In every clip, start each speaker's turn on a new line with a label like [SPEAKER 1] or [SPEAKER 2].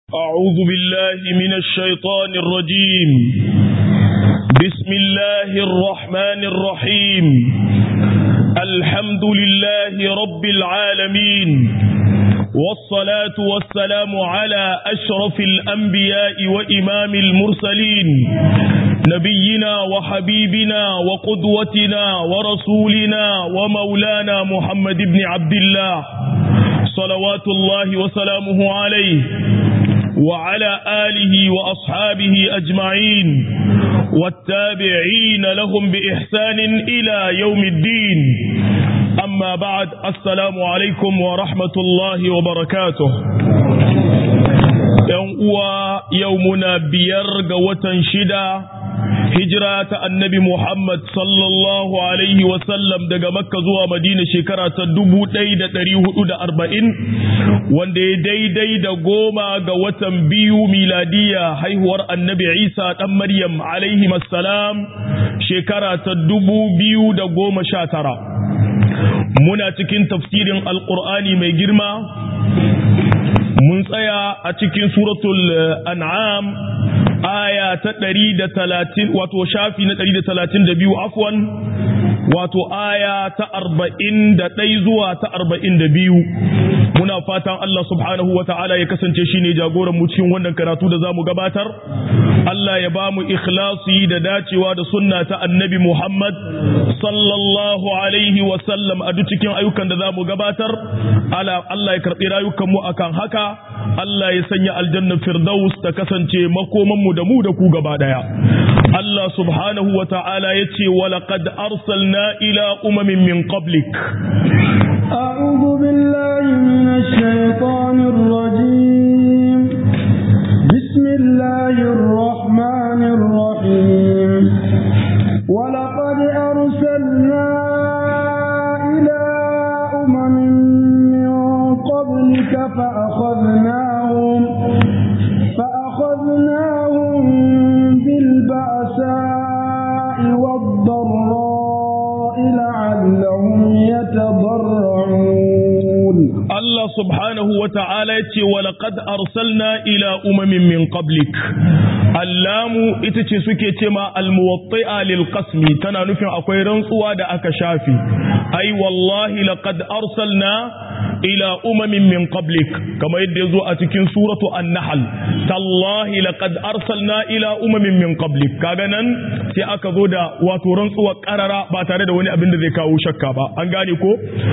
[SPEAKER 1] أعوذ بالله من الشيطان الرجيم بسم الله الرحمن الرحيم الحمد لله رب العالمين والصلاة والسلام على أشرف الأنبياء وإمام المرسلين نبينا وحبيبنا وقدوتنا ورسولنا ومولانا محمد بن عبد الله صلوات الله وسلامه عليه وعلى آله وأصحابه أجمعين والتابعين لهم بإحسان إلى يوم الدين أما بعد السلام عليكم ورحمة الله وبركاته يومنا بيرق وتنشدا hijira ta annabi Muhammad sallallahu Alaihi wasallam daga Makka zuwa Madina shekara ta dubu ɗaya da ɗari hudu da arba'in wanda ya daidai da goma ga watan biyu miladiya haihuwar annabi Isa ɗan Maryam alaihi salam shekara ta dubu biyu da goma sha tara. Muna cikin tafsirin Alƙur'ani mai girma mun tsaya a cikin suratul an'am aya ta ɗari da talatin wato shafi na ɗari da talatin da biyu afwan wato aya ta arba'in da ɗai zuwa ta arba'in da biyu muna fatan Allah subhanahu wa ta'ala ya kasance shi ne jagoran mu cikin wannan karatu da za mu gabatar Allah ya ba mu ikhlasi da dacewa da sunna ta annabi Muhammad sallallahu alaihi wa sallam a duk cikin ayyukan da za mu gabatar Allah ya karɓi rayukan mu akan haka Allah ya sanya aljanna firdaus ta kasance makoman mu da mu da ku gaba daya Allah subhanahu wa ta'ala ya ce wa laqad arsalna ila umamin min qablik
[SPEAKER 2] أعوذ بالله من الشيطان الرجيم بسم الله الرحمن الرحيم ولقد أرسلنا إلى أمم من قبلك فأخذناهم فأخذناهم بالبأساء والضراء لعلهم يتضرعون
[SPEAKER 1] الله سبحانه وتعالى ولقد أرسلنا إلى أمم من قبلك اللام itace suke cema almuwatti'a lil qasmi tana nufin akwai rantsuwa da aka shafi ai wallahi laqad arsalna ila umamin min qablik kama yadda yazo a cikin suratu an-nahl tallahi laqad arsalna ila umamin min qablik kaga nan sai aka zo da wato rantsuwa karara ba tare da wani abin da zai kawo shakka ba an gane ko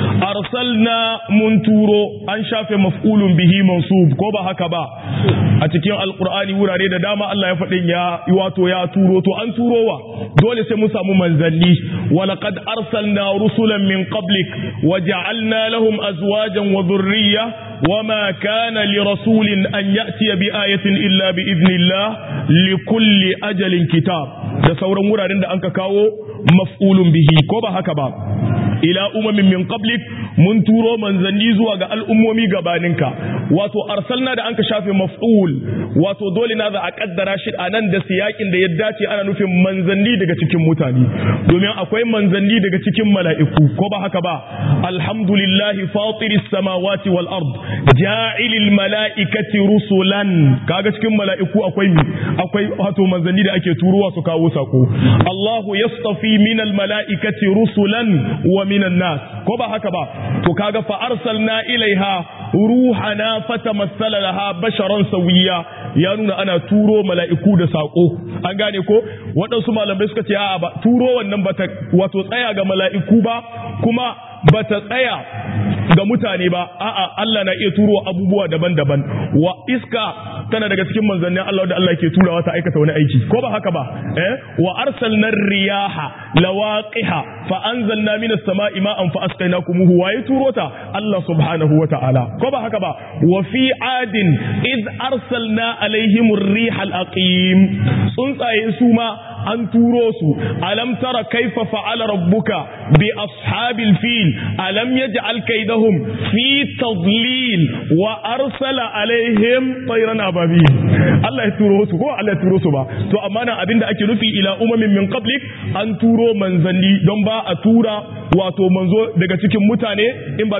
[SPEAKER 1] arsalna mun turo an shafe maf'ulun bihi mansub ko ba haka ba a cikin alqur'ani wurare da dama Allah ya faɗin ya wato ya turo to an turowa dole sai mun samu manzanni wa laqad arsalna rusulan min qablik wa ja'alna lahum azwajan wa dhurriyya وما كان لرسول أن يأتي بآية إلا بإذن الله لكل أجل كتاب da sauran wuraren da anka kawo maf'ulun bihi ko ba haka ba ila umamin min qablik mun turo manzanni zuwa ga al'ummomi gabaninka wato arsalna da anka shafe maf'ul wato dole na za a kaddara shi a nan da siyakin da ya dace ana nufin manzanni daga cikin mutane domin akwai manzanni daga cikin mala'iku ko ba haka ba alhamdulillahi fatiris samawati wal ard ja'ilil mala'ikati rusulan kaga cikin mala'iku akwai mi akwai wato manzanni da ake turowa su kawo sako Allahu yastafi minal mala'ikati rusulan wa minan nas ko ba haka ba to kaga fa arsalna ilaiha ruhana fatamassala laha basharan sawiya ya nuna ana turo mala'iku da sako an gane ko waɗansu malamai suka ce a'a ba turo wannan bata wato tsaya ga mala'iku ba kuma bata tsaya ga mutane ba a'a Allah na iya turo abubuwa daban-daban wa iska tana daga cikin manzannin Allah da Allah ke turawa ta aikata wani aiki ko ba haka ba eh wa arsalna riyaha lawaqiha fa anzalna minas sama'i ma'an fa asqaynakumuhu wa ya turo ta Allah subhanahu wa ta'ala ko ba haka ba wa fi adin id arsalna alaihim ar-riha al-aqim tsuntsaye su ma an turo su alam tara kaifa fa'ala rabbuka bi ashabil fil alam yaj'al kaydahum fi tadlil wa arsala alaihim tayran ababil Allah ya turo su ko Allah ya turo su ba to amma nan abinda ake nufi ila umamin min qablik an turo manzanni don ba a tura wato manzo daga cikin mutane in ba mi ba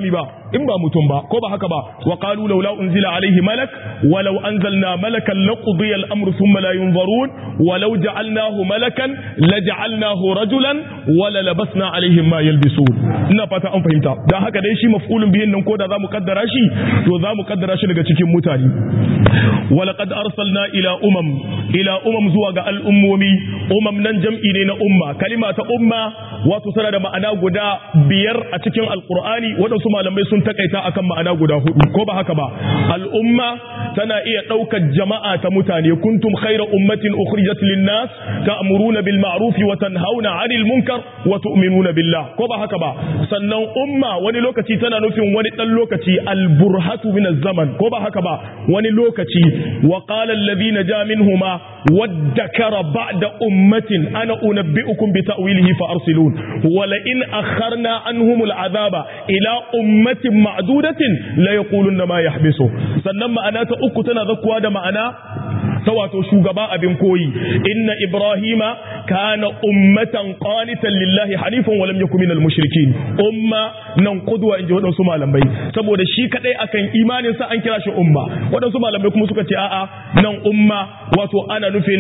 [SPEAKER 1] in ba mutum ba ko ba haka ba wa qalu laula unzila alaihi malak walau anzalna malakan laqudiya al-amru thumma la yunzarun walau ja'alnahu malakan laja'alnahu rajulan wala labasna alaihim ma yalbisun ina fata an fahimta dan haka dai shi maf'ulun bihin nan ko da zamu kaddara shi to zamu kaddara shi daga cikin mutane walaqad arsalna ila umam ila umam zuwa ga al'ummomi umam nan jam'i ne na umma kalima ta umma wato tana da ma'ana guda biyar a cikin alqur'ani waɗansu malamai sun takaita akan ma'ana guda hudu ko ba haka ba al'umma tana iya ɗaukar jama'a ta mutane kuntum khayra ummatin ukhrijat lin-nas ta'muruna bil ma'ruf wa tanhauna 'anil munkar wa tu'minuna billah ko ba haka ba sannan umma wani lokaci tana nufin wani dan lokaci al-burhatu min az-zaman ko ba haka ba wani lokaci wa qala alladhina ja minhuma wadakara ba'da ummatin ana unabbi'ukum bi ta'wilihi fa arsilun wa la in akharna anhum al-'adaba ila ummatin ma'dudatin la yaquluna ma yahbisu sannan ma'ana ta uku tana zakkuwa da ma'ana ta wato shugaba abin koyi inna ibrahima kana ummatan qanitan lillahi hanifan wa lam yakun minal mushrikin umma nan qudwa inji wadansu malamai saboda shi kadai akan imanin sa an kira shi umma wadansu malamai kuma suka ce a'a nan umma wato ana nufin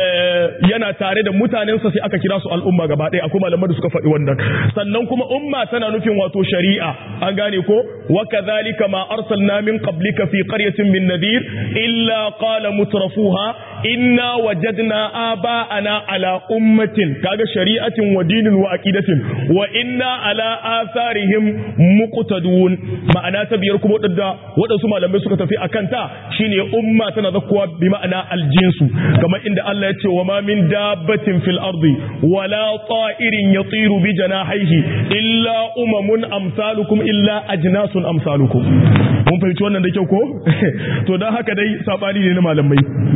[SPEAKER 1] yana tare da mutanen sa sai aka kira su al'umma gaba ɗaya akwai malamai da suka faɗi wannan sannan kuma umma tana nufin wato shari'a an gane ko wa kadhalika ma arsalna min qablika fi qaryatin min nadir illa qala mutrafu فيها إنا وجدنا آباءنا على أمة كاغا شريعة ودين وأكيدة وإنا على آثارهم مقتدون معنى تبيركم ودى ودى سمع لما يسكت في أكانتا شيني أمة تنذكوا بمعنى الجنس كما إن الله يتي وما من دابة في الأرض ولا طائر يطير بجناحيه إلا أمم أمثالكم إلا أجناس أمثالكم mun fahimci wannan da kyau ko to dan haka dai sabani ne na malamai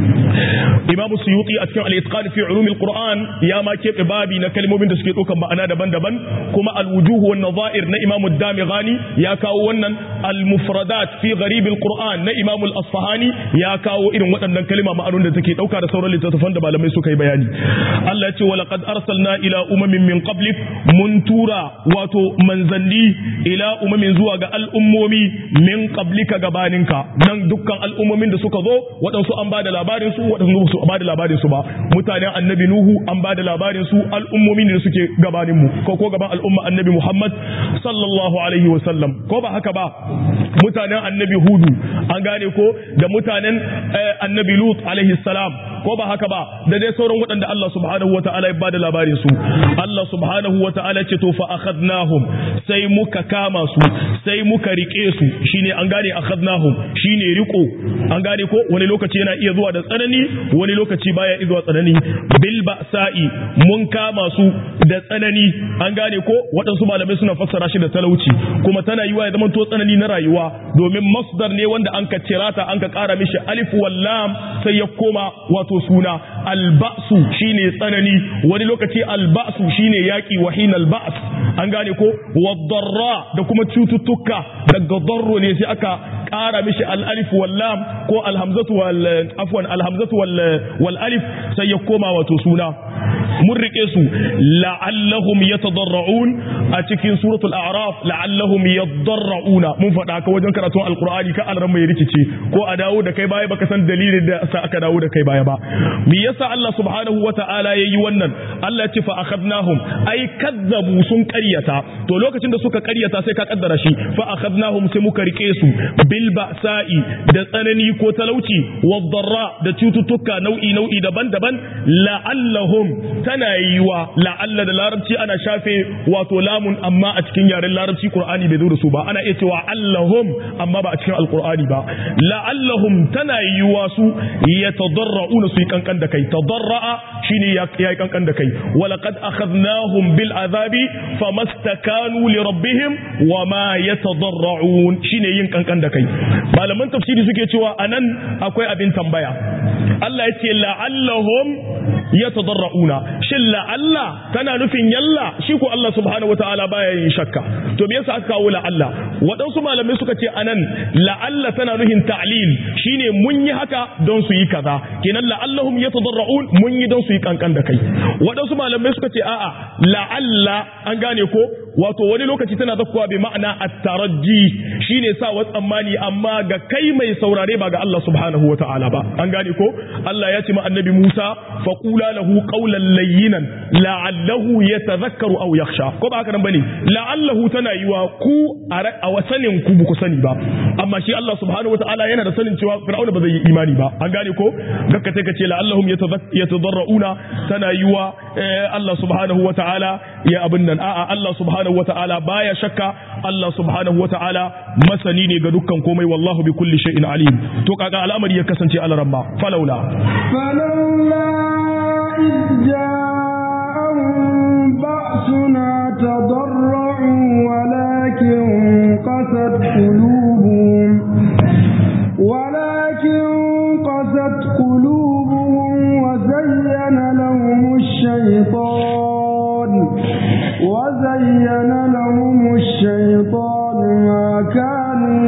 [SPEAKER 1] Imam Suyuti a cikin al-Itqan fi ulum al-Qur'an ya ma keɓe babi na kalmomin da suke ɗaukan ma'ana daban-daban kuma al-wujuh wan nadha'ir na Imam ad-Damighani ya kawo wannan al-mufradat fi gharib al-Qur'an na Imam al-Asfahani ya kawo irin waɗannan kalma ma'anun da take ɗauka da sauran littattafan da malamai suka yi bayani Allah ya ce wa laqad arsalna ila umamin min qablik mun tura wato manzanni ila umamin zuwa ga al'ummomi min qablika gabaninka nan dukkan al'ummomin da suka zo waɗansu an ba da labarin su waɗansu su ba da labarin su ba mutanen annabi nuhu an ba da labarin su al'ummomin da suke gabanin mu ko ko gaban al'umma annabi muhammad sallallahu alaihi wa sallam ko ba haka ba mutanen annabi hudu an gane ko da mutanen annabi lut alaihi salam ko ba haka ba da dai sauran waɗanda Allah subhanahu wa ta'ala ya ba da labarin su Allah subhanahu wa ta'ala ce to fa akhadnahum sai muka kama su sai muka rike su shine an gane akhadnahum shine riko an gane ko wani lokaci yana iya zuwa da tsanani wani lokaci baya iya zuwa tsanani bil ba'sa'i mun kama su da tsanani an gane ko waɗansu malamai suna fassara shi da talauci kuma tana yiwa ya zama to tsanani na rayuwa domin masdar ne wanda an ka cirata an ka ƙara mishi alif wal lam sai ya koma wato suna alba'su shine tsanani wani lokaci alba'su shine yaki wahin alba'as an gane ko wadarra da kuma cututtuka daga darro ne sai aka ƙara mishi al-alif wal lam ko alhamzatu wal afwan alhamzatu wal wal alif sai ya koma wato suna mun rike su la'allahum yatadarra'un a cikin suratul a'raf la'allahum yadarra'una mun faɗa ka wajen karatun alqur'ani ka alran mai rikice ko a dawo da kai baya baka san dalilin da sa aka dawo da kai baya ba me yasa Allah subhanahu wata'ala yayi wannan Allah ya ce fa akhadnahum ai kazzabu sun ƙaryata to lokacin da suka ƙaryata sai ka kaddara shi fa akhadnahum sai muka rike su bil ba'sa'i da tsanani ko talauci wadarra da cututtuka nau'i nau'i daban-daban la'allahum tana yiwa la'alla da larabci ana shafe wato lamun amma a cikin yaren larabci qur'ani bai zo da su ba ana iya cewa allahum amma ba a cikin alqur'ani ba la'allahum tana yiwa su yatadarra'una su yi kankan da kai tadarra'a shine ya yi kankan da kai walaqad akhadnahum bil azabi famastakanu li rabbihim wama yatadarra'un shine yin kankan da kai malaman tafsiri suke cewa anan akwai abin tambaya Allah ya ce la'allahum yatadarra'una shin la'alla tana nufin yalla shi ko Allah subhanahu wataala baya yin shakka to me yasa aka kawo la'alla waɗansu malamai suka ce anan la'alla tana nufin ta'lil shine mun yi haka don su yi kaza kenan la'allahum yatadarra'un mun yi don su yi kankan da kai waɗansu malamai suka ce a'a la'alla an gane ko wato wani lokaci tana zakkuwa bi ma'ana at-taraji shine sa wa tsammani amma ga kai mai saurare ba ga Allah subhanahu wata'ala ba an gane ko Allah ya ce ma annabi Musa faqula lahu qawlan layyinan la'allahu yatadhakkaru aw yakhsha ko ba haka nan bane la'allahu tana yiwa ku a wasanin ku ku sani ba amma shi Allah subhanahu wata'ala yana da sanin cewa fir'auna ba zai yi imani ba an gane ko gakka sai ka ce la'allahum yatadarrauna tana yiwa Allah subhanahu wata'ala ya abin nan a'a Allah subhanahu wata'ala baya shakka Allah subhanahu wata'ala masani ne ga dukkan komai wallahu bi kulli shay'in alim to kaga al'amari ya kasance alaramma falaula
[SPEAKER 2] فلولا إذ جاءهم بأسنا تضرعوا ولكن قست قلوبهم ولكن قست قلوبهم وزين لهم الشيطان وزين لهم الشيطان ما كانوا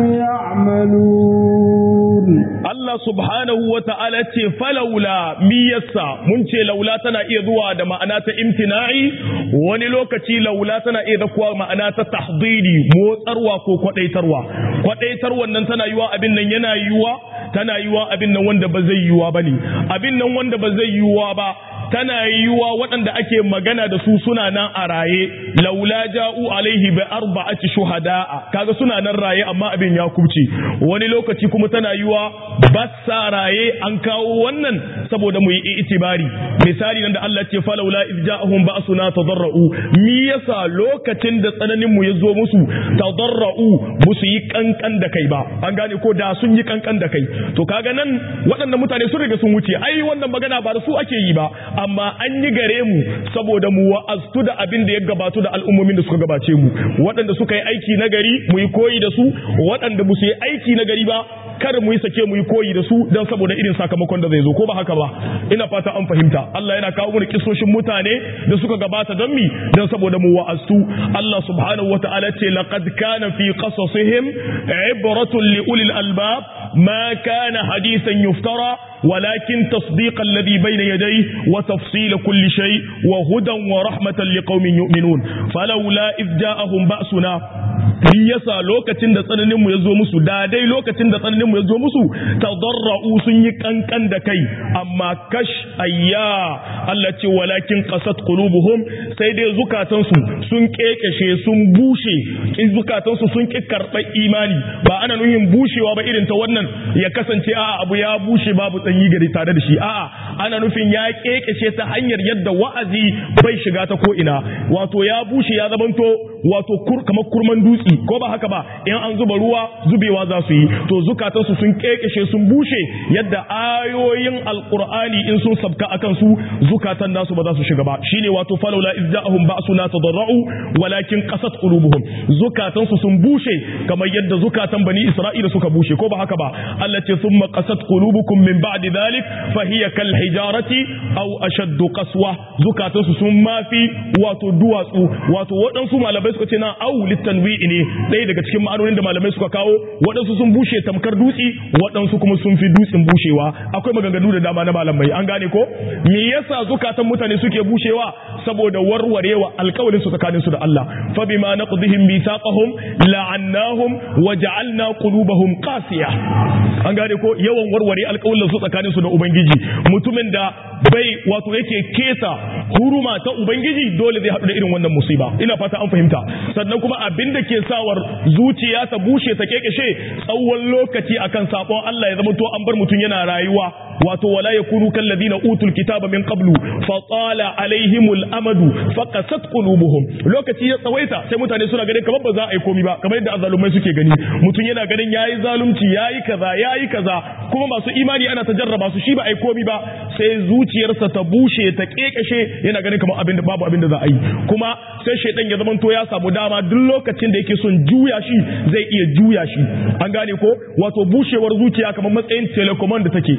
[SPEAKER 2] يعملون
[SPEAKER 1] Allah subhanahu wa ta'ala ce falaula miyassa mun ce laula tana iya zuwa da ma'ana ta imtina'i wani lokaci laula tana iya zakuwa ma'ana ta tahdidi motsarwa ko kwadaitarwa kwadaitarwan nan tana yiwa abin nan yana yiwa tana yiwa abin nan wanda ba zai yiwa bane abin nan wanda ba zai yiwa ba tana yiwa waɗanda ake magana da su suna nan a raye laula ja'u alaihi bi arba'ati shuhada'a kaga suna nan raye amma abin ya kubce wani lokaci kuma tana yiwa bassa raye an kawo wannan saboda mu yi itibari misali nan da Allah ce falaula iz ja'ahum ba'suna tadarra'u mi yasa lokacin da tsananin mu ya zo musu tadarra'u musu yi kankan da kai ba an gane ko da sun yi kankan da kai to kaga nan waɗannan mutane sun riga sun wuce ai wannan magana ba da su ake yi ba amma an yi gare mu saboda mu wa'aztu da abin da ya gabatu da al'ummomin da suka gabace mu waɗanda suka yi aiki na gari mu yi koyi da su waɗanda ba su yi aiki na gari ba kar mu yi sake mu yi koyi da su don saboda irin sakamakon da zai zo ko ba haka ba ina fata an fahimta Allah yana kawo mana kisoshin mutane da suka gabata don mi don saboda mu wa'aztu Allah subhanahu wata'ala ce laqad kana fi qasasihim ibratun li ulil albab ma kana hadisan yuftara ولكن تصديق الذي بين يديه وتفصيل كل شيء وهدى ورحمة لقوم يؤمنون فلولا إذ جاءهم بأسنا in yasa lokacin da tsananin mu ya zo musu da dai lokacin da tsananin mu ya zo musu tadarra'u sun yi kankan da kai amma kash ayya Allah ce walakin qasat qulubuhum sai dai zukatan su sun kekeshe sun bushe kin zukatan su sun ki karɓar imani ba ana nuhin bushewa ba irin ta wannan ya kasance a'a abu ya bushe babu tsanyi gari tare da shi a'a ana nufin ya kekeshe ta hanyar yadda wa'azi bai shiga ta ko ina wato ya bushe ya zamanto wato kamar kurman dutse ko ba haka ba in an zuba ruwa zubewa za su yi to zukatansu sun kekeshe sun bushe yadda ayoyin alqur'ani in sun sabka akan su zukatan nasu ba za su shiga ba shine wato falawla izza'ahum ba'suna tadarra'u walakin qasat qulubuhum zukatansu sun bushe kamar yadda zukatan bani isra'ila suka bushe ko ba haka ba Allah ce thumma qasat qulubukum min ba'di dhalik fa hiya kal hijarati aw ashaddu qaswa zukatansu sun mafi wato duwatsu wato waɗansu malamai suka ce na au litanwi'i ne ɗaya daga cikin ma'anonin da malamai suka kawo waɗansu sun bushe tamkar dutse waɗansu kuma sun fi dutsen bushewa akwai maganganu da dama na malamai an gane ko me yasa zukatan mutane suke bushewa saboda warwarewa alƙawarin su tsakanin su da Allah fa bima naqdihim mithaqahum la'annahum wa ja'alna qulubahum qasiya an gane ko yawan warware alƙawarin su tsakanin su da ubangiji mutumin da bai wato yake kesa huruma ta ubangiji dole zai haɗu da irin wannan musiba ina fata an fahimta sannan kuma abin da ke sawar zuciya ta bushe ta kekeshe tsawon lokaci akan sabon Allah ya zama to an bar mutum yana rayuwa wato wala yakunu kal ladina utul kitaba min qablu fa tala alaihimul amadu fa qasat qulubuhum lokaci ya tsawaita sai mutane suna ganin kamar ba za a yi komi ba kamar yadda azalumai suke gani mutum yana ganin yayi zalunci yayi kaza yayi kaza kuma masu imani ana ta jarraba su shi ba a yi komi ba sai zuciyarsa ta bushe ta kekeshe yana ganin kamar abin da babu abin da za a yi kuma sai shaidan ya zama to ya samu dama duk lokacin da yake son juya shi zai iya juya shi an gane ko wato bushewar zuciya kamar matsayin telecommand da take an gane ko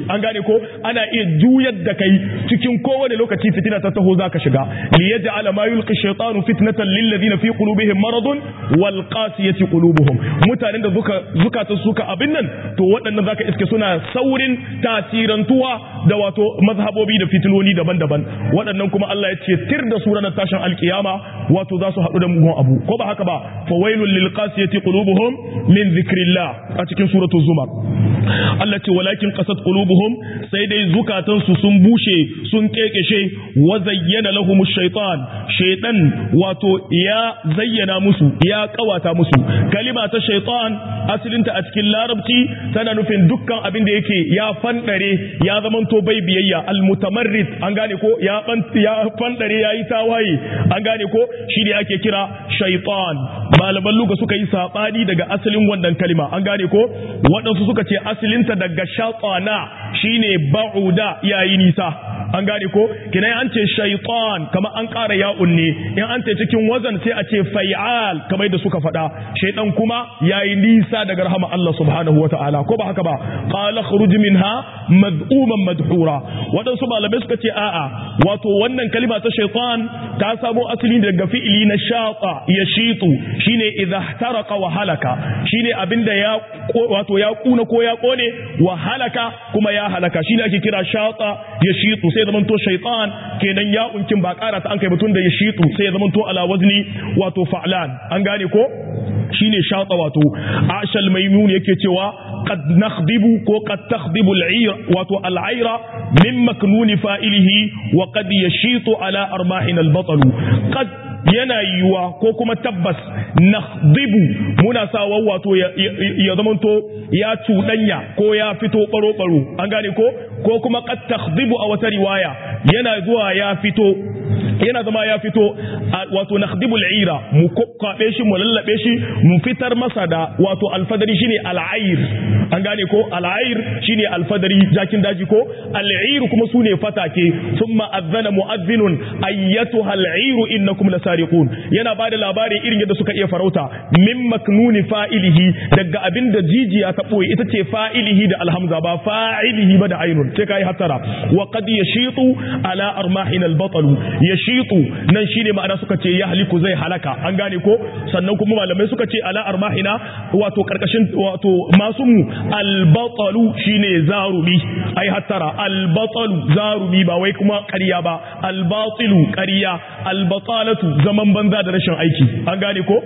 [SPEAKER 1] ko ana iya juyar da kai cikin kowane lokaci fitina ta taho zaka shiga li yaj'ala ma yulqi shaytanu fitnatan lil ladina fi qulubihim maradun wal qasiyati qulubuhum mutanen da zuka zukata suka abin nan to waɗannan zaka iske suna saurin tasirantuwa da wato mazhabobi da fitinoni daban-daban waɗannan kuma Allah ya ce tir da su ranar tashin alkiyama wato za su haɗu da mugun abu ko ba haka ba fa wailul lil qasiyati qulubuhum min zikrillah a cikin suratul zumar Allah ce walakin qasat qulubuhum sai dai zukatan su sun bushe sun kekeshe wa zayyana lahum shaytan shaytan wato ya zayyana musu ya kawata musu kalima ta shaytan asalinta a cikin larabci tana nufin dukkan abin da yake ya fandare ya zamanto bai biyayya almutamarrid an gane ko ya ya fandare yayi tawaye an gane ko shi ne ake kira shaytan malaman luga suka yi sabani daga asalin wannan kalima an gane ko waɗansu suka ce asalinta daga shaytana shine ba'uda yayi nisa an gane ko kina an ce shaytan kamar an ƙara ya'un ne in an ce cikin wazan sai a ce fai'al kamar da suka faɗa shaytan kuma yayi nisa daga rahama Allah subhanahu wataala ko ba haka ba qala khruj minha mad'uman madhura waɗansu malamai suka ce a'a wato wannan kalima ta shaytan ta samo asali daga fi'ili na shata yashitu shine idha ihtaraqa wa halaka shine abinda ya wato ya kuna ko ya kone wa halaka kuma ya halaka shine ake kira shata yashitu sai zaman to shaytan kenan ya unkin ba karata an kai mutun da yashitu sai ya zaman to ala wazni wato fa'lan an gane ko shine shata wato ashal maimun yake cewa qad nakhdibu ko qad takhdibu al-ayr wato al-ayra min maknuni fa'ilihi wa qad yashitu ala armahin al-batal qad yana yiwuwa ko kuma tabbas nakhdibu muna sawa wato ya zamanto ya cuɗanya ko ya fito baro-baro an gane ko ko kuma qad takhdibu a wata riwaya yana zuwa ya fito yana zama ya fito wato nakhdibu al'ira mu kokkabe shi mu lallabe shi mu fitar masa da wato alfadari shine al'air an gane ko al'air shine alfadari jakin daji ko al'ir kuma sune fatake thumma adhana mu'adhdhinun ayyatuha al'ir innakum lasariqun yana bada labari irin yadda suka iya farauta min maknuni fa'ilihi daga abinda jijiya ta boye ita ce fa'ilihi da alhamza ba fa'ilihi ba da ainun sai kai hatara wa qad yashitu ala armahin al-batal yashitu nan shine ma'ana suka ce ya haliku zai halaka an gane ko sannan kuma malamai suka ce ala armahina wato karkashin wato masu mu albatalu shine zarumi ai hattara albatalu zarumi ba wai kuma ƙarya ba albatilu ƙarya albatalatu zaman banza da rashin aiki an gane ko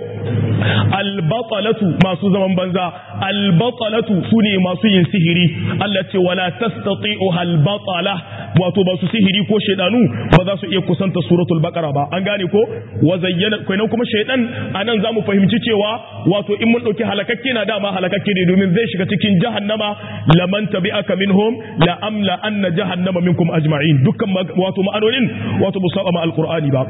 [SPEAKER 1] albatalatu masu zaman banza albatalatu sune masu yin sihiri Allah ce wala tastati'u albatala wato ba su sihiri ko shedanu ba za su iya kusanta suratul baqara ba an gane ko wa zayyana kenan kuma shaydan anan zamu fahimci cewa wato in mun dauki halakakke na dama halakakke ne domin zai shiga cikin jahannama laman tabi'aka minhum la amla anna jahannama minkum ajma'in dukkan wato ma'anonin wato musaba ma alqur'ani ba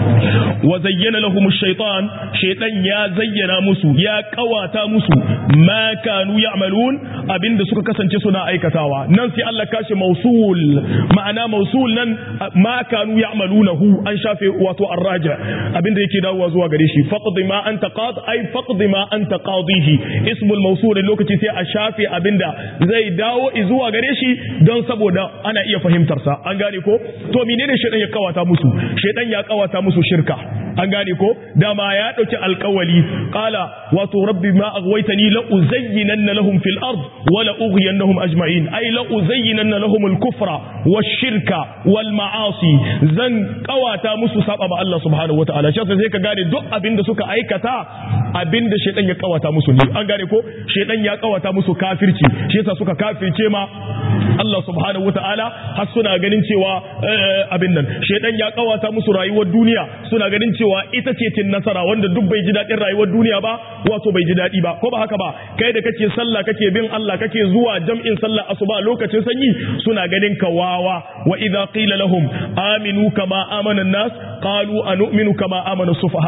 [SPEAKER 1] wa zayyana lahum ash-shaytan shaytan ya zayyana musu ya kawata musu ma kanu ya'malun abinda suka kasance suna aikatawa nan sai Allah kashe mausul ma'ana mausul nan ma kanu ya'malunahu an shafe wato arraja abinda yake dawowa zuwa gare shi faqdi ma anta qad ay faqdi ma anta qadihi ismul mawsul lokaci sai a shafe abinda zai dawo zuwa gare shi don saboda ana iya fahimtar sa an gane ko to menene shedan ya kawata musu shedan ya kawata musu shirka an gane ko dama ya dauki alkawali qala wato rabbi ma aghwaytani la uzayyinanna lahum fil ard wa la ughiyannahum ajma'in ay la uzayyinanna lahum al kufra wash shirka wal ma'asi zan kawata musu saba ba Allah subhanahu wataala shi sai ka gane duk abin da suka aikata abin da shedan ya kawata musu ne an gane ko shedan ya kawata musu kafirci shi yasa suka kafirce ma Allah subhanahu wataala har suna ganin cewa abin nan shedan ya kawata musu rayuwar duniya suna ganin cewa ita ce cin nasara wanda duk bai ji daɗin rayuwar duniya ba wato bai ji daɗi ba ko ba haka ba kai da kake sallah kake bin Allah kake zuwa jam'in sallah asuba lokacin sanyi suna ganin ka wawa wa idza qila lahum aminu kama amana an-nas qalu anu'minu kama amana sufaha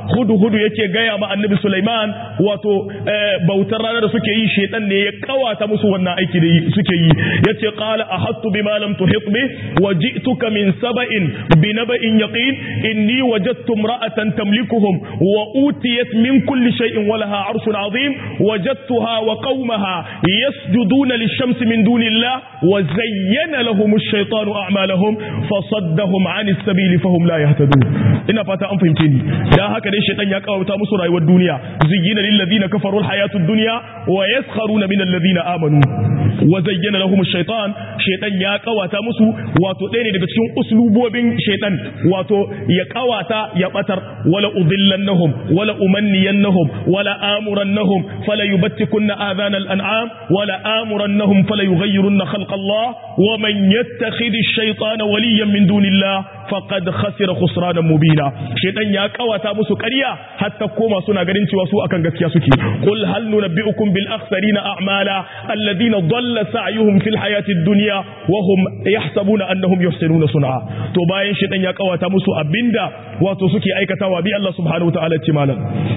[SPEAKER 1] hudu hudu yake gaya ma annabi Sulaiman wato bautar rana da suke yi shedan ne ya kawata musu wannan aiki da suke yi yace qala ahattu bima lam tuhit bi wa ji'tuka min saba'in bi naba'in yaqin inni wajadtu imra'atan tamlikuhum wa utiyat min kulli shay'in wa laha 'arshun 'azim wajadtuha wa qaumaha yasjuduna lish-shamsi min dunillah wa zayyana lahum ash-shaytanu a'malahum fasaddahum 'ani as-sabili fahum la yahtadun ina fata an fahimce ni dan haka dai shaytan ya kawata musu rayuwar duniya zuyyina lil ladina kafaru al-hayatud dunya wa yaskharuna min alladhina amanu wa zayyana lahum ash-shaytan shaytan ya kawata musu wato ɗaya ne daga cikin uslubobin shaytan wato ya kawata ya batar wala udillannahum wala umanniyannahum wala amurannahum fala yubattikunna adhana al-an'am wala amurannahum fala yughayyirunna khalqa Allah wa man yattakhidhi ash-shaytana waliyan min dunillah faqad khasira khusranan mubina shaytan ya kawata musu ƙarya hatta koma suna ganin cewa su akan gaskiya suke qul hal nunabbi'ukum bil akhsarina a'mala alladhina dhalla sa'yuhum fil hayati ad-dunya wa hum yahsabuna annahum yuhsinuna sun'a to bayan shaytan ya kawata musu abinda wato suke aikatawa bi Allah subhanahu wa ta'ala ce malam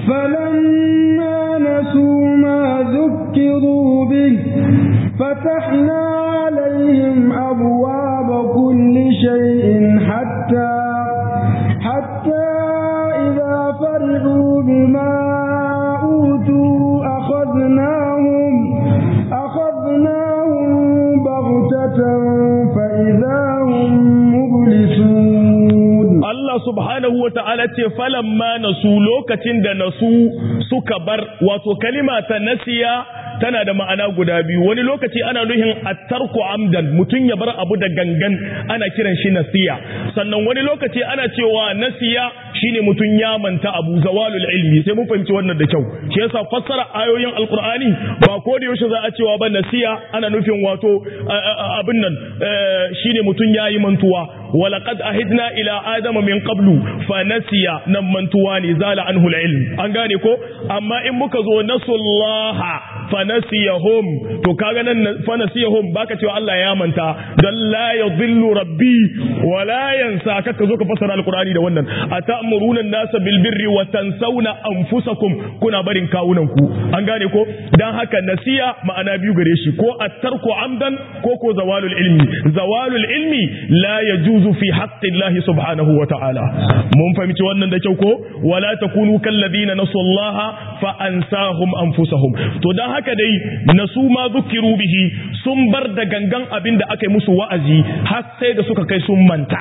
[SPEAKER 2] فلما نسوا ما ذكروا به فتحنا عليهم أبواب كل شيء حتى حتى إذا فرحوا بما أوتوا أخذناهم أخذناهم بغتة فإذا هم مبلسون
[SPEAKER 1] Allah subhanahu wa ta'ala ce falamma nasu lokacin da nasu suka bar wato kalima ta nasiya tana da ma'ana guda biyu wani lokaci ana nuhin attarku amdan mutum ya bar abu da gangan ana kiran shi nasiya sannan wani lokaci ana cewa nasiya shine mutum ya manta abu zawalul ilmi sai mun fahimci wannan da kyau shi yasa fassara ayoyin alqur'ani ba ko da yaushe za a cewa ba nasiya ana nufin wato abin nan shine mutum yayi mantuwa walaqad ahidna ila adama min qablu fa nasiya nan mantuwa ne zala anhu ilm an gane ko amma in muka zo nasullaha fa nasiyahum to kaga nan fa nasiyahum baka cewa Allah ya manta dan la yadhillu rabbi wa la yansa kaka zo ka fasara alqur'ani da wannan atamuruna an-nasa bil birri wa tansawna anfusakum kuna barin kawunan ku an gane ko dan haka nasiya ma'ana biyu gare shi ko at-tarku amdan ko ko zawalul ilmi zawalul ilmi la yajuzu fi haqqi Allah subhanahu wa ta'ala mun fahimci wannan da kyau ko wala takunu kal ladina nasullaha fa ansahum anfusahum to dan haka dai nasu ma zukiru bihi sun bar da gangan abin da aka yi musu wa'azi har sai da suka kai sun manta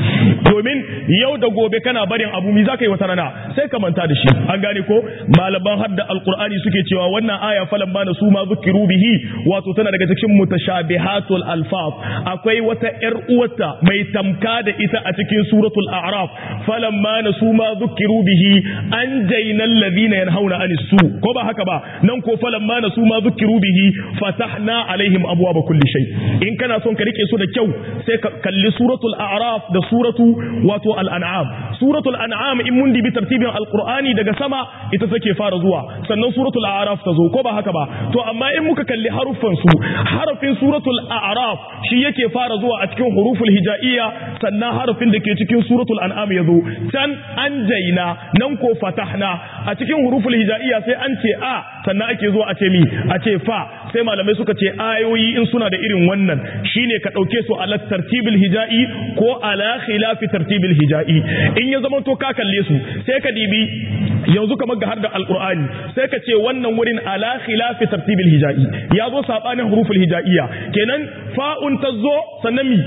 [SPEAKER 1] domin yau da gobe kana barin abu mi zaka yi wata rana sai ka manta da shi an gane ko malaman hadda alqur'ani suke cewa wannan aya falan ma nasu ma zukiru bihi wato tana daga cikin mutashabihatul alfaz akwai wata yar uwata mai tamka da ita a cikin suratul a'raf falan ma nasu ma zukiru bihi an jainal ladina yanhauna anis su ko ba haka ba nan ko falan ma nasu ma zukiru bihi fatahna alaihim abwaaba kulli shay in kana son ka rike su da kyau sai ka kalli suratul a'raf da suratu wato al-an'am suratul an'am in mun dibi tartibin alqur'ani daga sama ita take fara zuwa sannan suratul a'raf ta zo ko ba haka ba to amma in muka kalli haruffan su harafin suratul a'raf shi yake fara zuwa a cikin huruful hijaiyya sannan harafin da ke cikin suratul an'am ya zo can anjayna nan ko fatahna a cikin huruful hijaiyya sai an ce a sannan ake zuwa a ce mi a ce fa sai malamai suka ce ayoyi in suna da irin wannan shine ka dauke su ala tartibil hijai ko ala khilafi tartibil hijai in ya zama to ka kalle su sai ka dibi yanzu kamar ga har da alqur'ani sai ka ce wannan wurin ala khilafi tartibil hijai ya zo sabanin huruful hijaiya kenan fa'un tazo sannan mi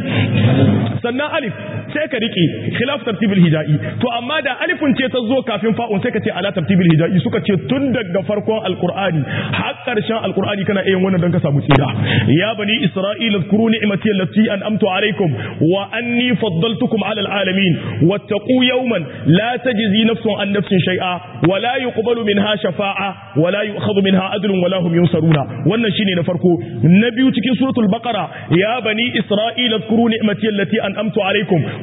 [SPEAKER 1] sannan alif sai ka rike khilaf tartibil hijai to amma da alifun ce ta zo kafin fa'un sai ka ce ala tartibil hijai suka ce tun daga farkon alqur'ani har karshen alqur'ani kana iya wannan dan ka samu tsira ya bani isra'ila zkuru ni'mati allati an'amtu alaykum wa anni faddaltukum ala alalamin wattaqu yawman la tajzi nafsun an nafsin shay'a wa la yuqbalu minha shafa'a wa la yu'khadhu minha adlun wa la hum yunsaruna wannan shine na farko na biyu cikin suratul baqara ya bani isra'ila zkuru ni'mati allati an'amtu alaykum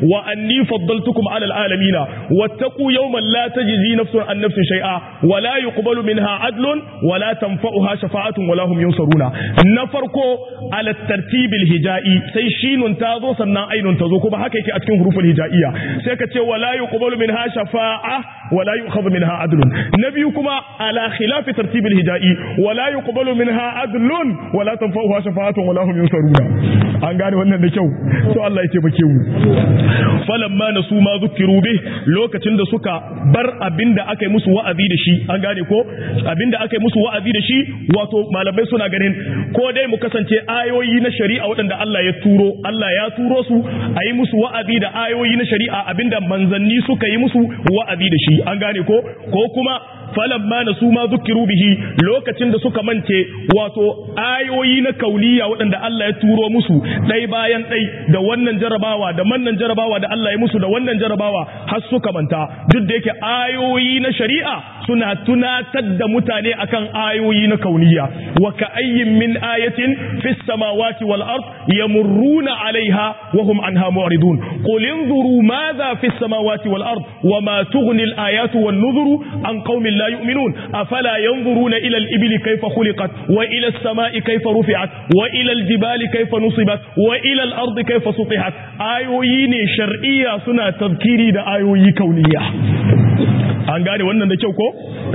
[SPEAKER 1] wa anni faddaltukum ala alalamina wattaqu yawman la tajzi nafsun an nafsin shay'a wa la yuqbalu minha adlun wa la tanfa'uha shafa'atun wa la hum yunsaruna na farko ala tartibil hijai sai shinun ta zo sannan ainun ta zo kuma haka yake a cikin huruful hijaiya sai ka ce wa la yuqbalu minha shafa'a wa la yu'khadhu minha adlun na biyu kuma ala khilafi tartibil hijai wa la yuqbalu minha adlun wa la tanfa'uha shafa'atun wa la hum yunsaruna an gane wannan da kyau to Allah ya taimake mu falamma nasu ma zukiru bih lokacin da suka bar abinda aka yi musu wa'azi da shi an gane ko abinda aka yi musu wa'azi da shi wato malamai suna ganin ko dai mu kasance ayoyi na shari'a waɗanda Allah ya turo Allah ya turo su a yi musu wa'azi da ayoyi na shari'a abinda manzanni suka yi musu wa'azi da shi an gane ko ko kuma falamma nasu ma zukiru bihi lokacin da suka mance wato ayoyi na kauniya waɗanda Allah ya turo musu ɗai bayan ɗai da wannan jarabawa da mannan jarabawa da Allah ya musu da wannan jarabawa har suka manta duk da yake ayoyi na shari'a suna tunatar da mutane akan ayoyi na kauniya wa ka ayyin min ayatin fis samawati wal ard yamurruna alaiha wa hum anha mu'ridun qul inzuru madha fis samawati wal ard wa ma tughni al ayatu wan nuzuru an qaumin la yu'minun afala yanzuruna ila al ibli kayfa khuliqat wa ila as samai kayfa rufi'at wa ila al jibali kayfa nusibat wa ila al ardi kayfa sutihat ayoyi ne shar'iyya suna tazkiri da ayoyi kauniya an gane wannan da kyau ko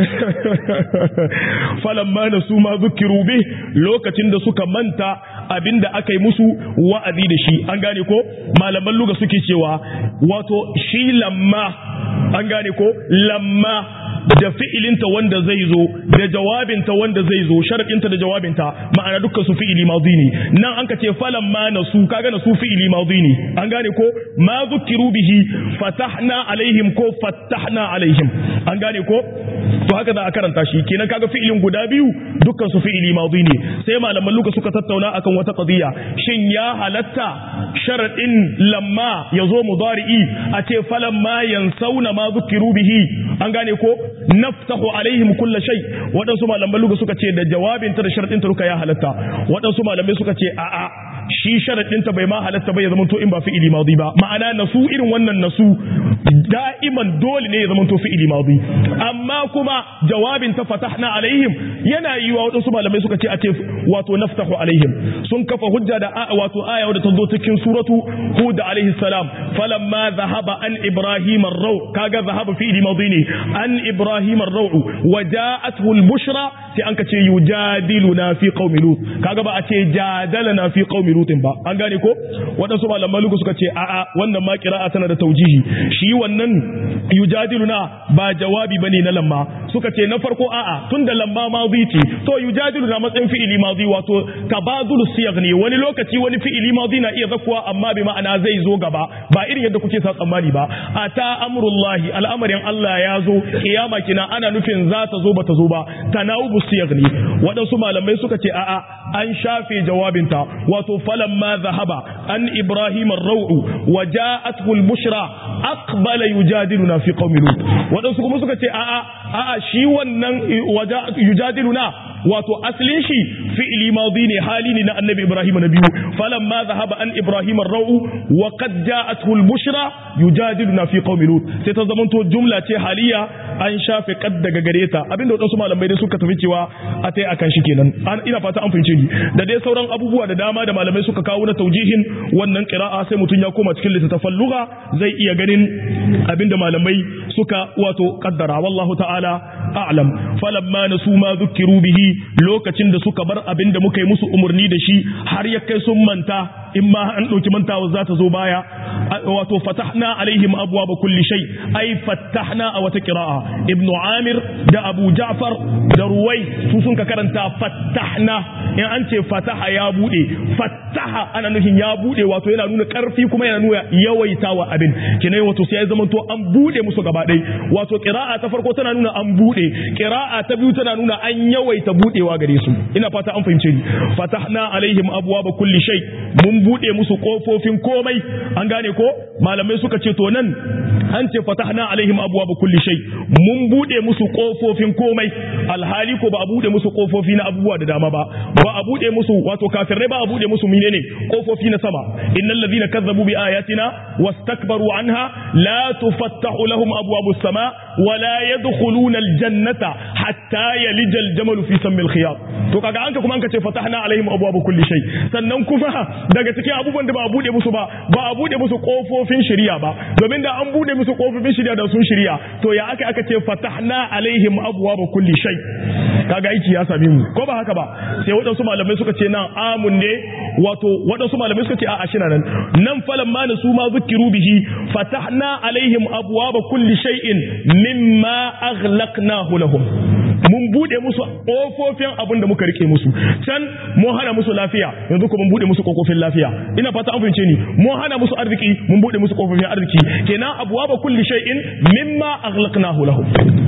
[SPEAKER 1] falamma na su ma zukiru bi lokacin da suka manta abinda aka yi musu wa'azi da shi an gane ko malaman luga suke cewa wato shi lamma an gane ko lamma da fi'ilinta wanda zai zo da jawabinta wanda zai zo sharadinta da jawabinta ma'ana dukkan su fi'ili madhi ne nan an ka ce falan ma na su kaga na su fi'ili madhi ne an gane ko ma zukiru bihi fatahna alaihim ko fatahna alaihim an gane ko to haka za a karanta shi kenan kaga fi'ilin guda biyu dukkan su fi'ili madhi ne sai malaman luka suka tattauna akan wata qadiya shin ya halatta sharadin lamma yazo mudari'i a ce falan ma yansauna ma zukiru bihi an gane ko naftahu alaihim kulla shay waɗansu malamai luga suka ce da jawabin ta da sharadin ta duka ya halatta waɗansu malamai suka ce a'a shi sharadin ta bai ma halatta ba ya zama to in ba fi'ili madi ba ma'ana nasu irin wannan nasu da'iman dole ne ya zama to fi'ili madi amma kuma jawabin ta fatahna alaihim yana yi wa waɗansu malamai suka ce a ce wato naftahu alaihim sun kafa hujja da wato aya wadda ta zo cikin suratu hud alaihi salam falamma zahaba an ibrahim ar-raw kaga zahaba fi'ili madi ne an ibrahim ar-raw waja'atuhu al-bushra sai an kace yujadiluna fi qaumi lut kaga ba a ce jadalana fi qaumi lut ba an gane ko wadansu malaman lugu suka ce a'a wannan ma qira'a tana da taujihi shi wannan yujadiluna ba jawabi bane na lamma suka ce na farko a'a tunda lamma madhi ce to yujadiluna matsayin fi'ili madhi wato tabadul siyag ne wani lokaci wani fi'ili madhi na iya zakuwa amma bi ma'ana zai zo gaba ba irin yadda kuke sa tsammani ba ata amrullahi al'amarin Allah ya zo kiyama kina ana nufin za ta zo ba ta zo ba tanawubu siyag ne waɗansu malamai suka ce a'a an shafe jawabinta wato falamma zahaba an ibrahim ar-raw'u wa ja'atuhu al-bushra aqbala yujadiluna fi qaumi lut waɗansu kuma suka ce a'a a'a shi wannan yujadiluna wato aslin shi fi'li madi ne hali ne na annabi ibrahim na biyu falamma zahaba an ibrahim ar-raw'u wa qad ja'atuhu al-bushra yujadiluna fi qaumi lut sai ta zamanto jumla ce haliya an shafe kad daga gare ta abinda wadansu malamai dai suka tafi cewa a tai akan shi kenan ina fata an fahimce ni da dai sauran abubuwa da dama da malamai suka kawo na taujihin wannan qira'a sai mutun ya koma cikin littattafan lugha zai iya ganin abinda malamai suka wato kaddara wallahu ta'ala a'lam falamma nasu ma dhukiru bihi lokacin da suka bar abinda muka yi musu umurni da shi har ya kai sun manta in ma an ɗauki mantawa za ta zo baya wato fatahna alaihim abwaaba kulli shay ai fatahna a wata qira'a ibnu amir da abu ja'far da ruwai su sun ka karanta fatahna in an ce fataha ya bude fataha ana nufin ya bude wato yana nuna karfi kuma yana nuna yawaitawa abin kinai wato sai ya zama to an bude musu gaba ɗaya wato qira'a ta farko tana nuna an bude qira'a ta biyu tana nuna an yawaita budewa gare su ina fata an fahimce ni fatahna alaihim abwaaba kulli shay mun mun bude musu kofofin komai an gane ko malamai suka ce to nan an ce fatahna alaihim abwaaba kulli shay mun bude musu kofofin komai alhali ko ba a bude musu kofofi na abubuwa da dama ba ba a bude musu wato kafirai ba a bude musu menene kofofi na sama innal ladhina kazzabu bi ayatina wastakbaru anha la tufattahu lahum abwaabus sama wa la yadkhuluna aljannata hatta yalija aljamalu fi sammi alkhiyat to kaga anka kuma anka ce fatahna alaihim abwaaba kulli shay sannan kuma daga cikin abubuwan da ba a bude musu ba ba a bude musu kofofin shari'a ba domin da an bude musu kofofin shari'a da sun shari'a to ya aka aka ce fatahna alaihim abwaaba kulli shay kaga aiki ya same mu ko ba haka ba sai waɗansu malamai suka ce nan amun ne wato waɗansu malamai suka ce a ashina nan nan falan ma su ma zukiru bihi fatahna alaihim abwaaba kulli shay'in mimma aghlaqnahu lahum mun bude musu kofofin abin da muka rike musu can mun hana musu lafiya yanzu ko mun bude musu kofofin lafiya ina fata an fahimce ni mun hana musu arziki mun bude musu kofofin arziki kenan abwaba kulli shay'in mimma aghlaqnahu lahum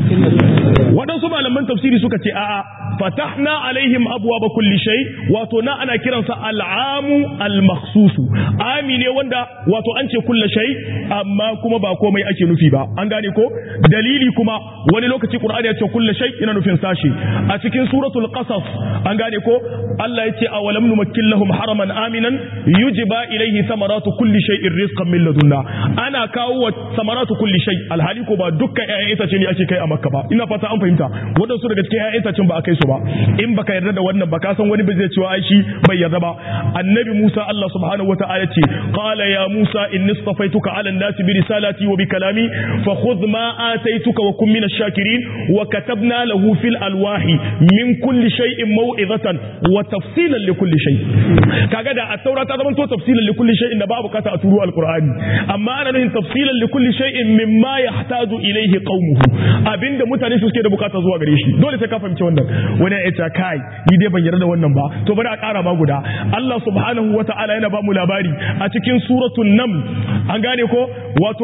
[SPEAKER 1] wadansu malaman tafsiri suka ce a'a fatahna alaihim abwaba kulli shay wato na ana kiransa al'amu al-makhsusu ami ne wanda wato an ce kulli shay amma kuma ba komai ake nufi ba an gane ko dalili kuma wani lokaci qur'ani ya ce kulli shay ina nufin sashi a cikin suratul qasas an gane ko Allah ya ce awalam numakkil lahum haraman aminan yujba ilayhi samaratu kulli shay'in rizqan min ladunna ana kawo wa samaratu kulli shay alhali ko ba dukkan ƴaƴan itace ne ake kai a makka ba ina fata an fahimta wadansu daga cikin ƴaƴan itacen ba a kai su ba in baka yarda da wannan ba ka san wani bai zai cewa ai shi bai yarda ba annabi Musa Allah subhanahu wataala ce qala ya Musa inni istafaituka ala an-nasi bi risalati wa bi kalami fa khudh ma ataituka wa kun min ash-shakirin wa katabna lahu fil alwahi min kulli shay'in maw'izatan wa tafsilan li kulli shay kaga da at-taura ta zama to tafsilan li kulli shay'in da babu kata a turu al-qur'ani amma ana nufin tafsilan li kulli shay'in mimma yahtaju ilayhi qaumuhu abinda mutane su suke da bukata zuwa gare shi dole sai ka fahimci wannan wani ya ce kai ni dai ban yarda da wannan ba to bari a ƙara ma guda Allah subhanahu wata'ala yana ba mu labari a cikin suratul nam an gane ko wato